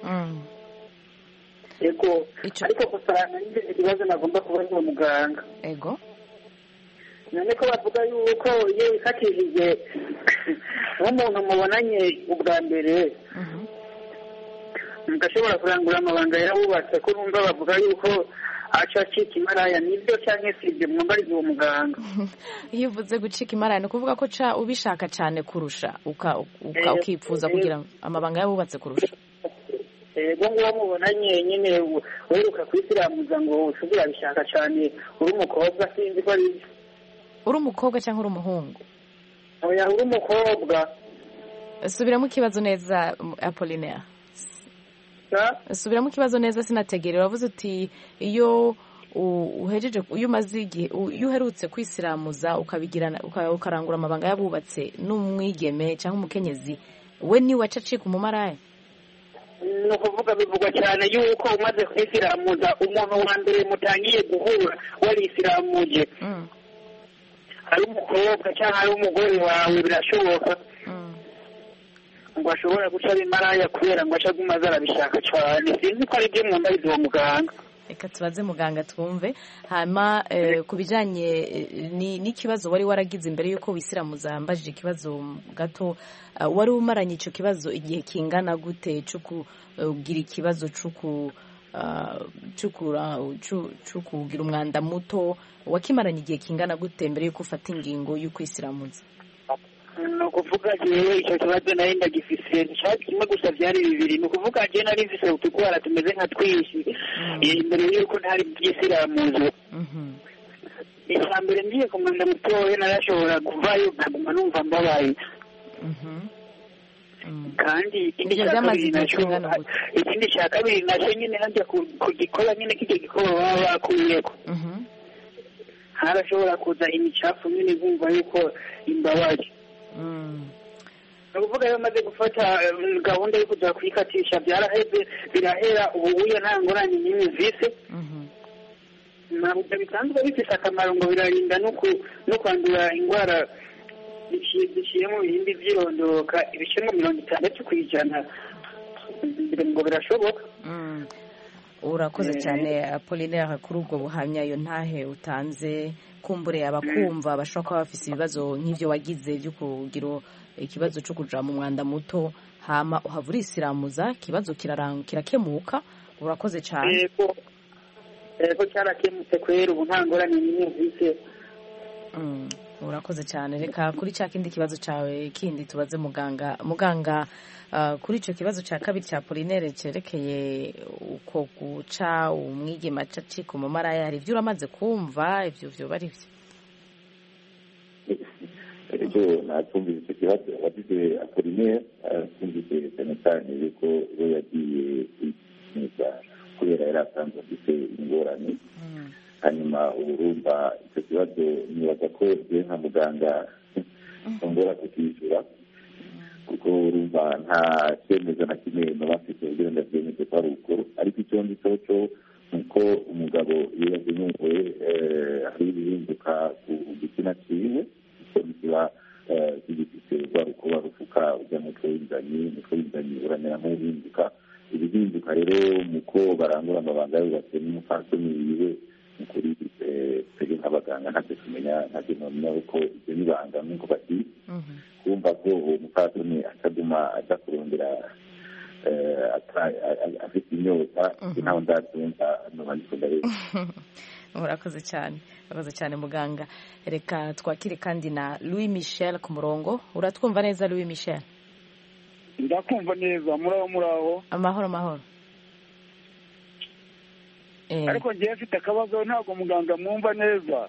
ego ariko gusa nanjye ikibazo nagomba kubaza uwo muganga ego none ko bavuga yuko iyo wikatishije nk'umuntu mubonanye ubwa mbere mugashobora kurangura amabanga yarawubatse ko numva bavuga yuko aca acika imaraya nibyo cyangwa se ibyo mwambariza uwo muganga iyo uvuze gucika imaraya ni ukuvuga ko ca ubishaka cyane kurusha ukipfuza kugira amabanga yabubatse kurusha ego nguwo mubonanye nyine weruka kwisiramuza ngo ushobora urabishaka cyane uri umukobwa sinzi ko ari byo uri umukobwa cyangwa uri umuhungu oya uri umukobwa subiramo ikibazo neza apolinaire subiramo ikibazo neza sinategere uravuze uti iyo uhejeje iyo umaze igihe iyo uherutse kwisiramuza ukabigirana ukarangura amabanga y'abubatse n'umwigeme cyangwa umukenyezi we niwe aca acika umumaraya ni ukuvuga bivugwa cyane yuko umaze kwisiramuza umuntu wa mbere mutangiye guhura warisiramuje ari umukobwa cyangwa ari umugore wawe birashoboka ngo ashobora guca bimaraya kubera ngo ace aguma arabishaka cyane sinzi ko ari byo mwambariza uwo muganga reka tubaze muganga twumve hanyuma ku bijyanye n'ikibazo wari waragize imbere y'uko wisiramuza mbajije ikibazo gato wari umaranye icyo kibazo igihe kingana gute cyo kugira ikibazo cyo kugira umwanda muto wakimaranye igihe kingana gute mbere y'uko ufata ingingo yo kwisiramuza ni ukuvuga jewe icyo kibazo nari ndagifise nshaka kimwe gusa byari bibiri ni ukuvuga je nari mfise utugwara tumeze nka twishi imbere y'uko ntari bwisiramuzo icya mbere ngiye ku mwanda mutoya narashobora kuvayo nkaguma numva mbabaye kandi ikindi cya kabiri nacyo ikindi cya kabiri nacyo nyine najya kugikora nyine kijya gikora baba bakuyeko harashobora kuza imicafu nyine nkumva yuko imbabaje ni ukuvuga iyo maze gufata gahunda yo kujya kuyikatisha byaraheze birahera ubu uya nta ngorane nyine vise ntabwo bisanzwe bifite akamaro ngo birarinda no kwandura indwara ziciye mu bihimbi by'irondoka ibice nka mirongo itandatu ku ijana ngo birashoboka urakoze cyane apolinaire kuri ubwo buhamya iyo ntahe utanze kumbure abakumva bashobora kuba bafite ibibazo nk'ibyo wagize byo kugira ikibazo cyo kuja mu mwanda muto hama uhava urisiramuza ikibazo kirakemuka urakoze cyane yego cyarakemutse kwera ubu nta ngorane n'imwe mfite urakoze cyane reka kuri cya kindi kibazo cyawe kindi tubaze muganga muganga kuri icyo kibazo cya kabiri cya polinere cyerekeye uko guca umwigema acika umumaraya hari ibyo uramaze kumva ibyo byo bari byo icyo natumvise icyo kibazo wagize apolinere twumvise cyane cyane yuko we yagiye kwikinisha kubera yari asanzwe afite ingorane hanyuma urumva icyo kibazo nibaza ko je nka muganga ntongora kukishyura kuko urumva nta cyemezo na kimwe muba mfite kugira ngo abyemeze ko ari ukuri ariko icyo ndi cyo cyo ni uko umugabo iyo yagenewe hari ibihinduka ku gitsina cyiwe icyo kiba kigifite rwa rukuba rufuka ujya mu mutwe w'inzanyi umutwe w'inzanyi uramera nk'uhinduka ibihinduka rero mu ko barangura amabanga yubatse n'umupfasoni wiwe ni kuri twebwe nk'abaganga ntacyo tumenya ntacyo nomenya ko ibyo n'ibanga nk'uko bati kumva ko uwo mupfasoni ataguma aja kurondera afite inyota ntaho ndabyumva noba ndikunda rero murakoze cyane murakoze cyane muganga reka twakire kandi na louis michel ku murongo uratwumva neza louis michel ndakumva neza muraho muraho amahoro amahoro ariko ngewe mfite akabazo ntabwo muganga mwumva neza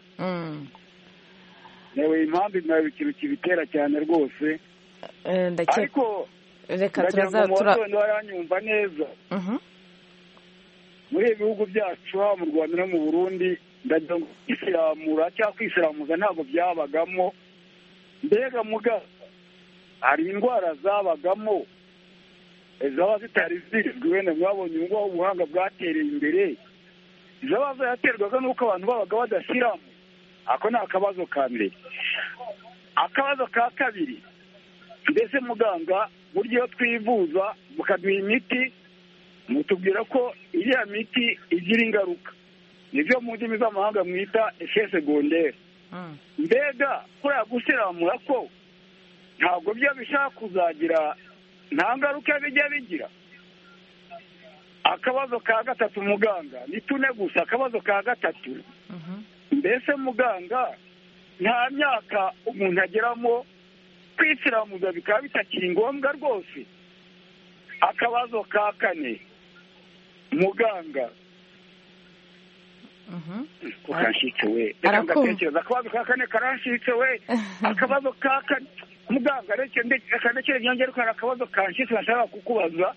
yewe impamvu nawe ikintu kibitera cyane rwose ariko reka ndagira turaza ngo tura umuhondo yaranyumva neza muri ibi bihugu byacu haba mu rwanda no mu burundi ndagira ngo kwisiramura cyangwa kwisiramuza ntabwo byabagamo mbega muga hari indwara zabagamo zaba zitari zizwi wenda mwabonye ubwo ubuhanga bwatereye imbere zaba zaraterwaga n'uko abantu babaga badashyiramo ako ni akabazo ka mbere akabazo ka kabiri mbese muganga burya iyo twivuza mukaduha imiti mutubwira ko iriya miti igira ingaruka nibyo mu ndimi z'amahanga mwita efe segonderi mbega kuriya gusiramura ko ntabwo byo bishaka kuzagira nta ngaruka bijya bigira akabazo ka gatatu muganga ni tune gusa akabazo ka gatatu mbese muganga nta myaka umuntu ageramo kwisiramuza bikaba bitakiri ngombwa rwose akabazo ka kane muganga ukanshitse we reka ngatekereza akabazo ka kane karanshitse we akabazo ka kane muganga reka ndekere nyongere ko hari akabazo kanshitse nashaka kukubaza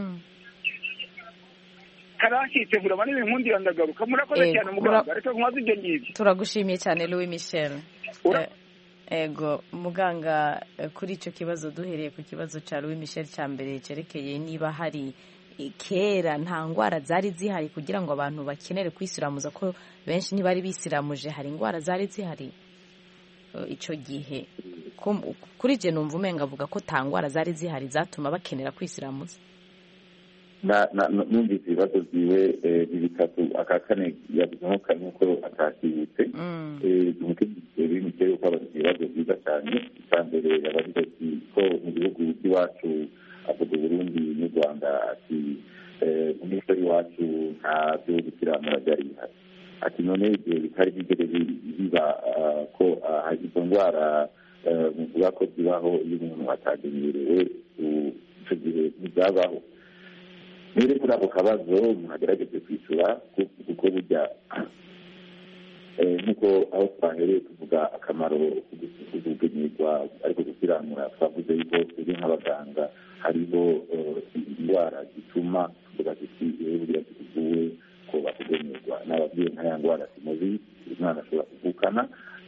karanshitse vurama n'ibinkundira ndagaruka murakoze cyane muganga reka nkubaze ibyo ngibyo turagushimiye cyane louis michel Eh, ego muganga eh, kuri icyo kibazo duhereye ku kibazo cya louis michel cya mbere cyerekeye niba hari eh, kera nta ndwara zari zihari kugira ngo abantu bakenere kwisiramuza ko benshi ntibari bisiramuje hari indwara zari zihari eh, icyo gihe Kum- kuri jye numva umenga avuga ko nta ndwara zari zihari zatuma bakenera kwisiramuza na- na- na- numvise ibibazo byiwe eh, ni bitatu aka kane yavuze kane nk'uko atakibutse umutegetsi w'imikeri uko abaza ibibazo byiza cyane icya mbere yabagize ati ko mu gihugu by'iwacu avuga uburundi n'u rwanda ati eh, mu mico y'iwacu nta byo gukiranura byari bihari ati none igihe bitari bigere bi- biba ah, ko ah, izo ndwara eh, muvuga ko zibaho iyo umuntu atagenerewe u- icyo gihe ntibyabaho rero kuri ako kabazo umuntu agerageze kwishyura ku- kuko burya eh, nk'uko aho twahereye tuvuga akamaro ko kugenyerwa ariko gukiranura twavuze yuko turi nk'abaganga hariho eh, indwara zituma tuvuga tuti rero burya tuvuwe ko bakugenyerwa n'ababyeyi nka ya ndwara simuzi umwana ashobora kuvukana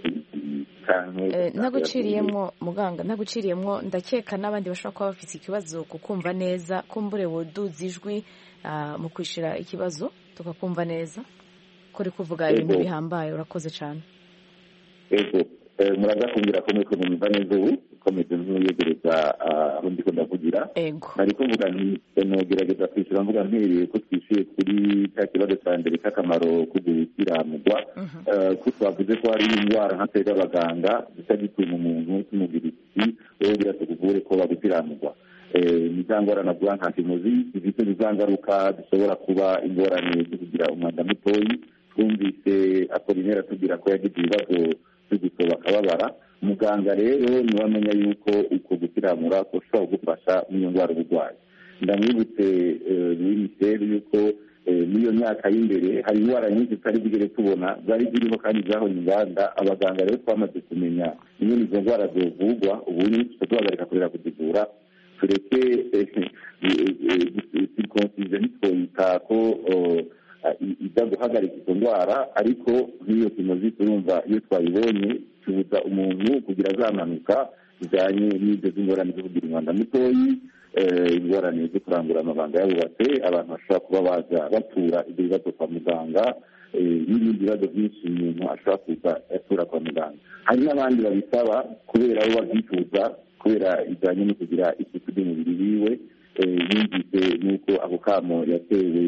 Eh, ntaguciriyemwo muganga ntaguciriyemwo ndakeka n'abandi bashobora kuba bafite ikibazo kukumva neza kumbure woduza ijwi ah, mu kwishyura ikibazo tukakumva neza kuri kuvuga ibintu Yego. bihambaye urakoze cyane ego eh, muraza kumbwira ko muriko munyumva neza ubu komeze nk'uyegereza ah, aho ndiko ndavugira ego nari kuvuga nti eh, nogerageza kwishyura mvuga mpereye ko twishyuye kuri cya kibazo cya mbere cy'akamaro ko gukiranurwa Eh, ko twavuze ko hari indwara nka twebwe abaganga duca gituma umuntu tumubwira iti wowe bira tukuvure ko bagukiranurwa Eh, ni za ngorane navuga nka kimuzi zifite za ngaruka zishobora kuba ingorane zo kugira umwanda mutoyi twumvise apolinera atubwira ko yagize ibibazo byo gusoba akababara muganga rero niwe amenya yuko uko gukiranura kushobora kugufasha n'iyo ndwara uba urwaye ndamwibutse minisiteri yuko eh, n'iyo myaka y'imbere hari indwara nyinshi tutari bwigere tubona zari ziriho kandi zahonye inganda abaganga rero twamaze kumenya ingene izo ndwara zovugwa ubu ni tugahagarika kurera kuzivura tureke eh, sirikonsije ntitwoyita ko ijya guhagarika izo ndwara ariko nk'iyo tumaze turumva iyo twayibonye tubuza umuntu kugira za mpanuka zijyanye n'ibyo z'ingorane zo kugira umwanda mutoyi ingorane zo kurangura amabanga yabubatse abantu bashobora kuba baza batura ibyo bibazo kwa muganga n'ibindi bibazo byinshi umuntu ashobora kuza atura kwa muganga hari n'abandi babisaba kubera bo babyifuza kubera bijyanye no kugira isuku ry'umubiri wiwe yumvise n'uko ako kamo yatewe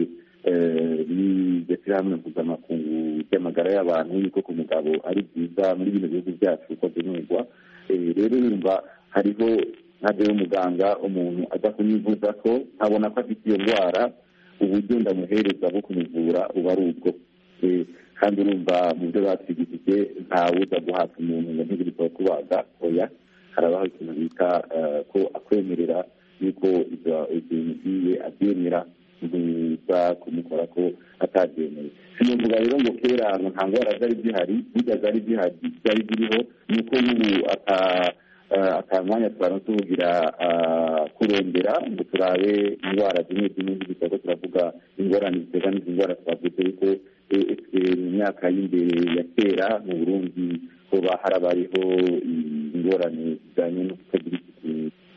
n'iryo shyirahamwe mpuzamakungu ry'amagara y'abantu yuko ku mugabo ari byiza muri bino bihugu byacu uko byemerwa rero yumva hariho ntabwo muganga umuntu ajya kumwivuza ko nkabona ko afite iyo ndwara uburyo ndamuhereza bwo kumuvura buba ari ubwo kandi urumva mu byo batwigishije ntawuza guhata umuntu ngo ntibiri kubaga oya harabaho ikintu bita ko akwemerera yuko ibyo bintu byiwe abyemera ntuza kumukora ko atabyemeye sinavuga rero ngo kera nta ndwara zari zihari burya zari zihari zari ziriho ni uko n'ubu atamwanya twara tuvugira kurondera ngo turabe indwara zimwe zimwe z'ibitego turavuga ingorane ziterwa n'izi ndwara twavuze yuko mu myaka y'imbere ya kera mu burundi hoba harabayeho ingorane zijyanye no kutagira isuku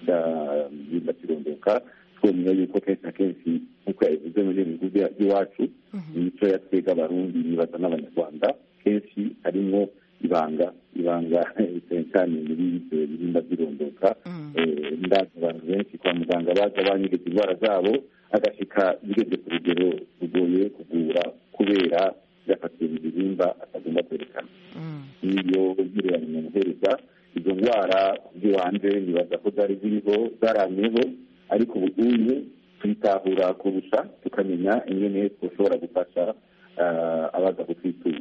bidakirondoka twemera yuko kenshi na kenshi nk'uko yabivuze muri ibyo bihugu by'iwacu imico yatwega abarundi nibaza n'abanyarwanda kenshi harimo ibanga ibanga cyane cyane muri ibyo birinda birondoka ndazi abantu benshi kwa muganga baza banyegeza indwara zabo agashika bigeze ku rugero rugoye kuvura kubera yafatiwe mu gihimba atagomba kwerekana niyo ngereranya umuhereza izo ndwara z'ibanze nibaza ko zari ziriho zaramyeho ariko ubu ngubu tuyitahura kurusha tukamenya ingene dushobora gufasha abaza kutwitura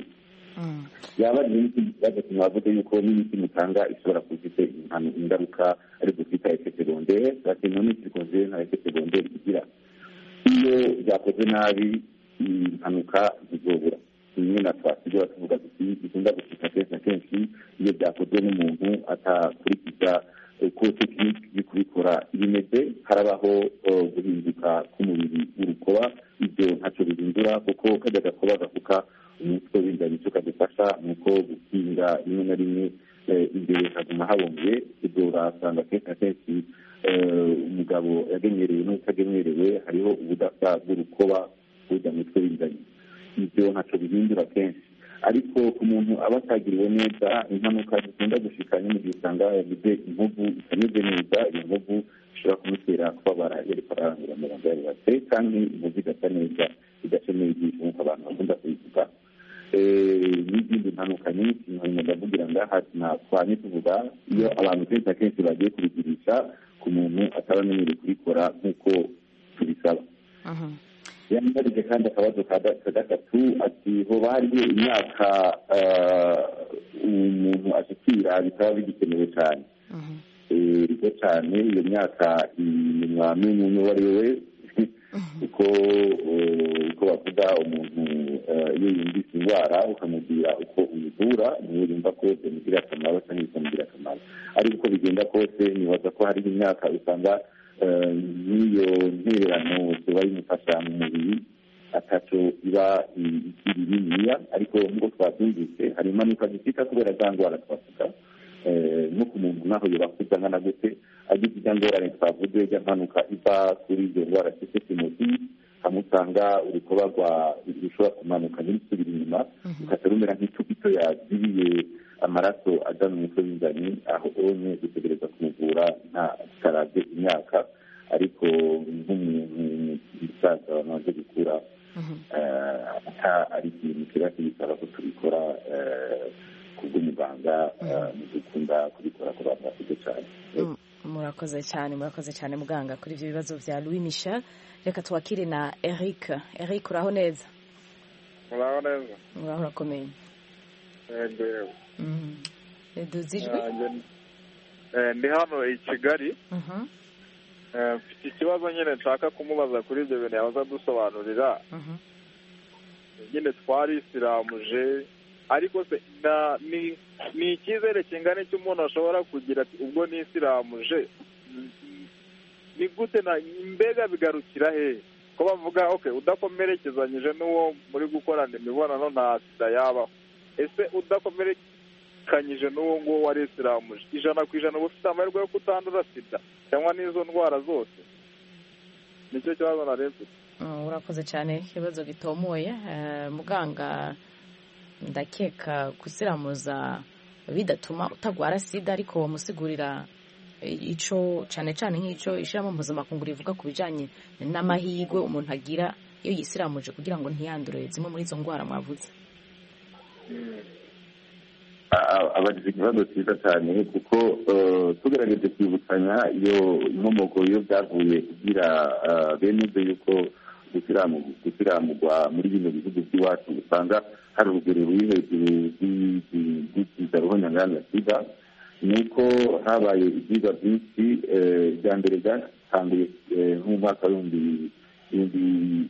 yaba ari n'ikindi kibazo kimwavuze yuko n'imiti mutanga ishobora kufite ingaruka ariko twita efe segondere bakeneye n'iki segondere nta efe segondere igira iyo byakoze nabi impanuka zizobura rimwe na twasigaye tuvuga tuti bikunda gushika kenshi na kenshi iyo byakozwe n'umuntu atakurikiza uko tekiniki yo kubikora bimeze harabaho guhinduka k'umubiri w'urukoba ibyo ntacyo bihindura kuko kajya gakoba gafuka umutwe w'inda nicyo kadufasha ni uko gukinga rimwe na rimwe imbere haguma habumbye ibyo urasanga kenshi na kenshi umugabo yagenerewe n'utagenerewe hariho ubudasa bw'urukoba bujya mu mutwe w'ingagi ibyo ntacyo bihindura kenshi ariko ku muntu aba atagiriwe neza impanuka zikunda gushika mu gihe usanga yagize inkovu itameze neza iyo nkovu ishobora kumutera kubabara yari ararangura amabanga yarubatse kandi inkovu igasa neza idacemeye ijisho nk'uko abantu bakunda kubivuga n'izindi mpanuka nyinshi nkabona ndavugira ngaha twanye tuvuga iyo abantu kenshi na kenshi bagiye kubigirisha ku muntu ataba amenyereye kubikora nk'uko tubisaba yambarije kandi akabazo ka gatatu ati hoba hariho imyaka umuntu ashikira bikaba bigikenewe cyane rero cyane iyo myaka mwamenye uwo ari we kuko uko bavuga umuntu iyo yumvise indwara ukamubwira uko uyivura niwe yumva ko bimugirira akamaro cyangwa bikamugirira akamaro ariko uko bigenda kose nibaza ko hariho imyaka usanga n'iyo ntererano tuba yimufasha mu mubiri ataco iba ikiri niniya ariko nk'uko twabyumvise hari impanuka zifita kubera za ndwara twavuga no ku muntu naho yobakuza nkana gute agize ijya ngorane twavuze ijya mpanuka iva kuri iyo ndwara cyose timosi hamusanga urukoba rwa rushobora kumanuka ntirusubire inyuma rukajya rumera nk'icupito yazibiye amaraso ajya mu mutwe w'ingani aho onye dutegereza kumuvura nta tutarabye imyaka ariko nk'umuntu musaza wamaze gukura ari ikintu kiba kibisaba ko tubikora kubw'umuganga mu dukunda kubikora ku bantu bakuze cyane murakoze cyane murakoze cyane muganga kuri ibyo bibazo bya louis michel reka twakire na eric eric uraho neza uraho neza uraho urakomeye duzi ijwi ndi hano i kigali mfite ikibazo nyine nshaka kumubaza kuri ibyo bintu yabaza dusobanurira nyine twarisiramuje ariko se ni icyizere kingana icyo umuntu ashobora kugira ati ubwo nisiramuje ni gute na mbega bigarukira hehe ko bavuga ok udakomerekezanyije n'uwo muri gukorana imibonano nta sida yabaho ese udakomerekanyije n'uwo nguwo warisiramuje ijana ku ijana uba ufite amahirwe yo kutandura sida cyangwa n'izo ndwara zose nicyo kibazo narebye urakoze cyane ikibazo gitomoye muganga ndakeka gusiramuza bidatuma utagwara sida ariko wamusigurira icyo cyane cyane nk'icyo ishyiramo mpuzamakungu rivuga ku bijyanye n'amahirwe umuntu agira iyo yisiramuje kugira ngo ntiyandure zimwe muri izo ndwara mwavuze abagize ikibazo cyiza cyane kuko tugerageje kwibukanya iyo inkomoko iyo byavuye kugira bene ibyo yuko gusiramurwa muri bino bihugu by'iwacu usanga hari urugero ruri hejuru rw'ikiza ruhonyangana sida ni uko habaye ibyigwa byinshi bya mbere byatanguye nk'umwaka w'ibihumbi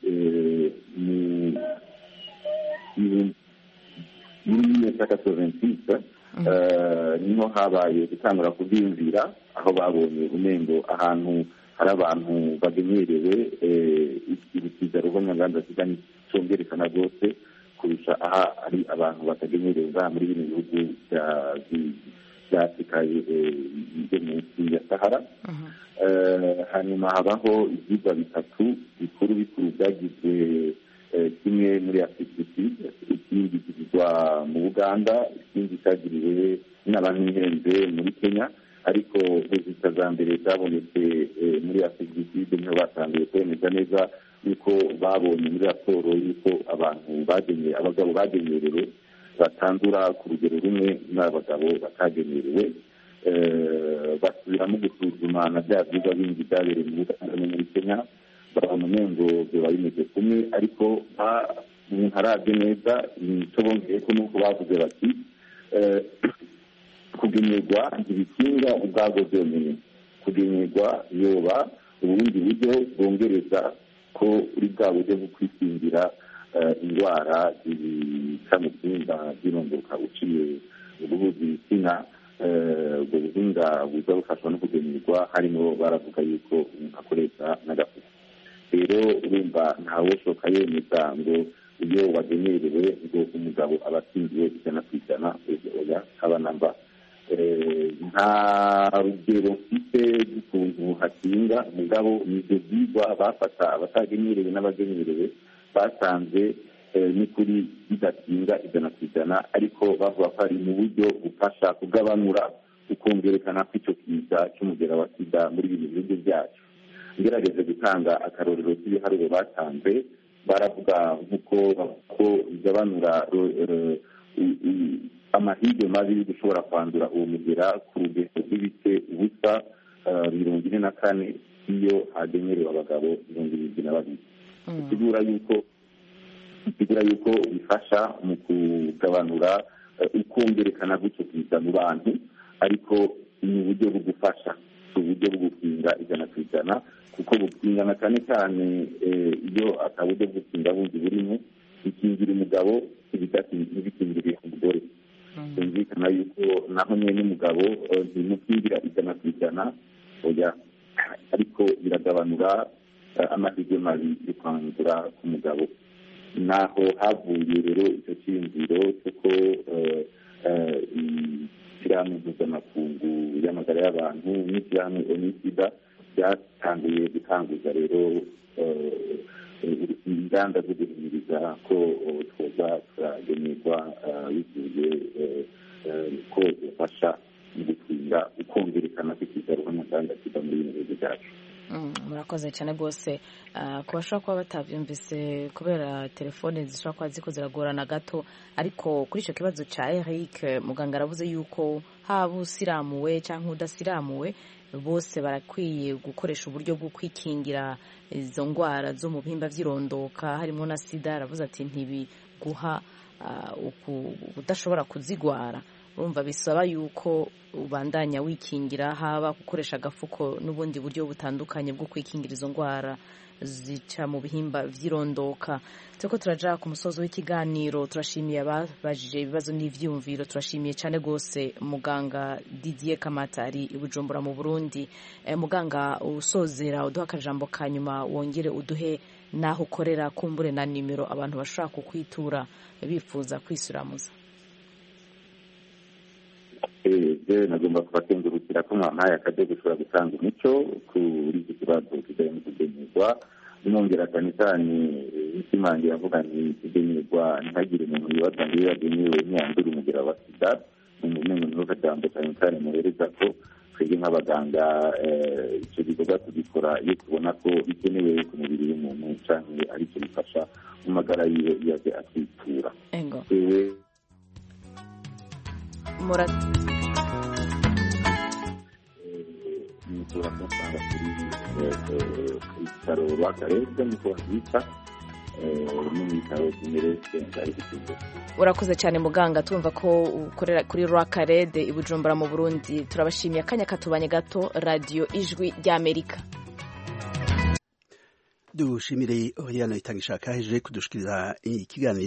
muri mille soventisite niho habaye gutangura kubyiyumvira aho babonye umengo ahantu hari abantu bagenerewe ibikiza rubonyanganda sida cyongerekana rwose kurusha aha ari abantu batagenerewe ngaha muri bino bihugu bya afurika yo munsi ya sahara hanyuma habaho ibyigwa bitatu bikuru bikuru byagizwe kimwe muri afurika ikindi kigirwa mu buganda ikindi cyagiriwe n'abantu muri kenya ariko rezita za mbere zabonetse muri afurika niho batangiye kwemeza neza yuko babonye muri raporo yuko abantu bagenewe abagabo bagenerewe batandura ku rugero rumwe n'abagabo batagenerewe basubiramo gusuzuma na bya byigwa bindi byabereye mu buganda no muri kenya babona umengo biba bimeze kumwe ariko umuntu arabye neza icyo bongeye ko nuko bavuze bati kugenerwa ibikinga ubwabwo byonyine kugenerwa yoba ubundi buryo bwongereza ko uri bwa buryo bwo kwikingira indwara zica mu byumba by'irondoka uciye urubuga ibitsina ubwo buhinga buza bufashwa no kugenerwa harimo baravuga yuko umuntu akoresha n'agafuka rero urumva ntawe ushoka yemeza ngo iyo wagenerewe ngo umugabo aba akingiwe ijana ku ijana oya haba namba nta rugero mfite rw'ukuntu hakinga mugabo ni ibyo byigwa bafata abatagenerewe n'abagenerewe basanze ni kuri bidakinga ijana ku ijana ariko bavuga ko ari mu buryo bufasha kugabanura ukumvikana kw'icyo kiza cy'umugera wa sida muri bino bihugu byacu ngerageze gutanga akarorero k'ibiharuro batanze baravuga nk'uko ko bigabanura amahirwe mabi yo gushobora kwandura uwo mugera ku rugero rw'ibice ubusa mirongo ine na kane iyo hagenerewe abagabo mirongo irindwi na babiri bisigura yuko bisigura yuko bifasha mu kugabanura ukumvikana gutyo kiza mu bantu ariko ni uburyo bwo gufasha si uburyo bwo gukinga ijana ku ijana kuko gukingana cyane cyane iyo ataburyo bwo gukinga bundi burimo bikingira umugabo ntibikingire umugore byumvikana yuko naho nyine n'umugabo ntimukingira ijana ku ijana oya ariko biragabanura amahirwe mabi yo kwandura ku mugabo naho havuye rero icyo cyiyumviro cy'uko ishyirahamwe mpuzamakungu y'amagara y'abantu n'ishyirahamwe onisida byatangiye gutanguza rero inganda zo guhimiriza ko twoza turagenerwa bivuye ko bifasha mu gutinda ukumvikana kw'ikiza ruhanyaganda kiva muri bino bihugu byacu murakoze cyane rwose ku bashobora kuba batabyumvise kubera telefone zishobora kuba ziko ziragorana gato ariko kuri icyo kibazo cya eric muganga aravuze yuko haba usiramuwe cyangwa udasiramuwe bose barakwiye gukoresha uburyo bwo kwikingira izo ndwara zo mu bihimba by'irondoka harimo na sida aravuze ati ntibiguha udashobora kuzigwara urumva bisaba yuko ubandanya wikingira haba gukoresha agafuko n'ubundi buryo butandukanye bwo kwikingira izo ndwara zica mu bihimba by'irondoka turiko turaja ku musozi w'ikiganiro turashimiye ababajije ibibazo n'ivyumviro turashimiye cyane rwose muganga Didier Kamatari i Bujumbura mu Burundi e, muganga usozera uduha akajambo ka nyuma wongere uduhe naho ukorera kumbure na nimero abantu bashobora kukwitura bifuza kwisiramuza jewe nagomba kubakengurukira ko mwampaye akajya gushobora gutanga umuco kuri iki kibazo kijyanye no kugenerwa nongera cyane cyane ishimangira avuga nti kugenerwa ntihagire umuntu wibaza ngo iyo yagenewe ntiyandure umugera wa sida ni umengo niho kajambo cyane cyane muhereza ko twebwe nk'abaganga icyo gikorwa tugikora iyo tubona ko bikenewe ku mubiri w'umuntu cyangwa ari cyo bifasha mu magara yiwe iyo aje atwitura mushobora kumusanga kuri ibitaro rw'akarere niko babyita no mu bitaro by'imerese ari gukiza urakoze cyane muganga tumva ko ukorera kuri rwakarede i bujumbura mu burundi turabashimiye akanya katubanye gato radiyo ijwi ry'amerika dushimire oriana itanga ishaka heje kudushikiriza ikiganiro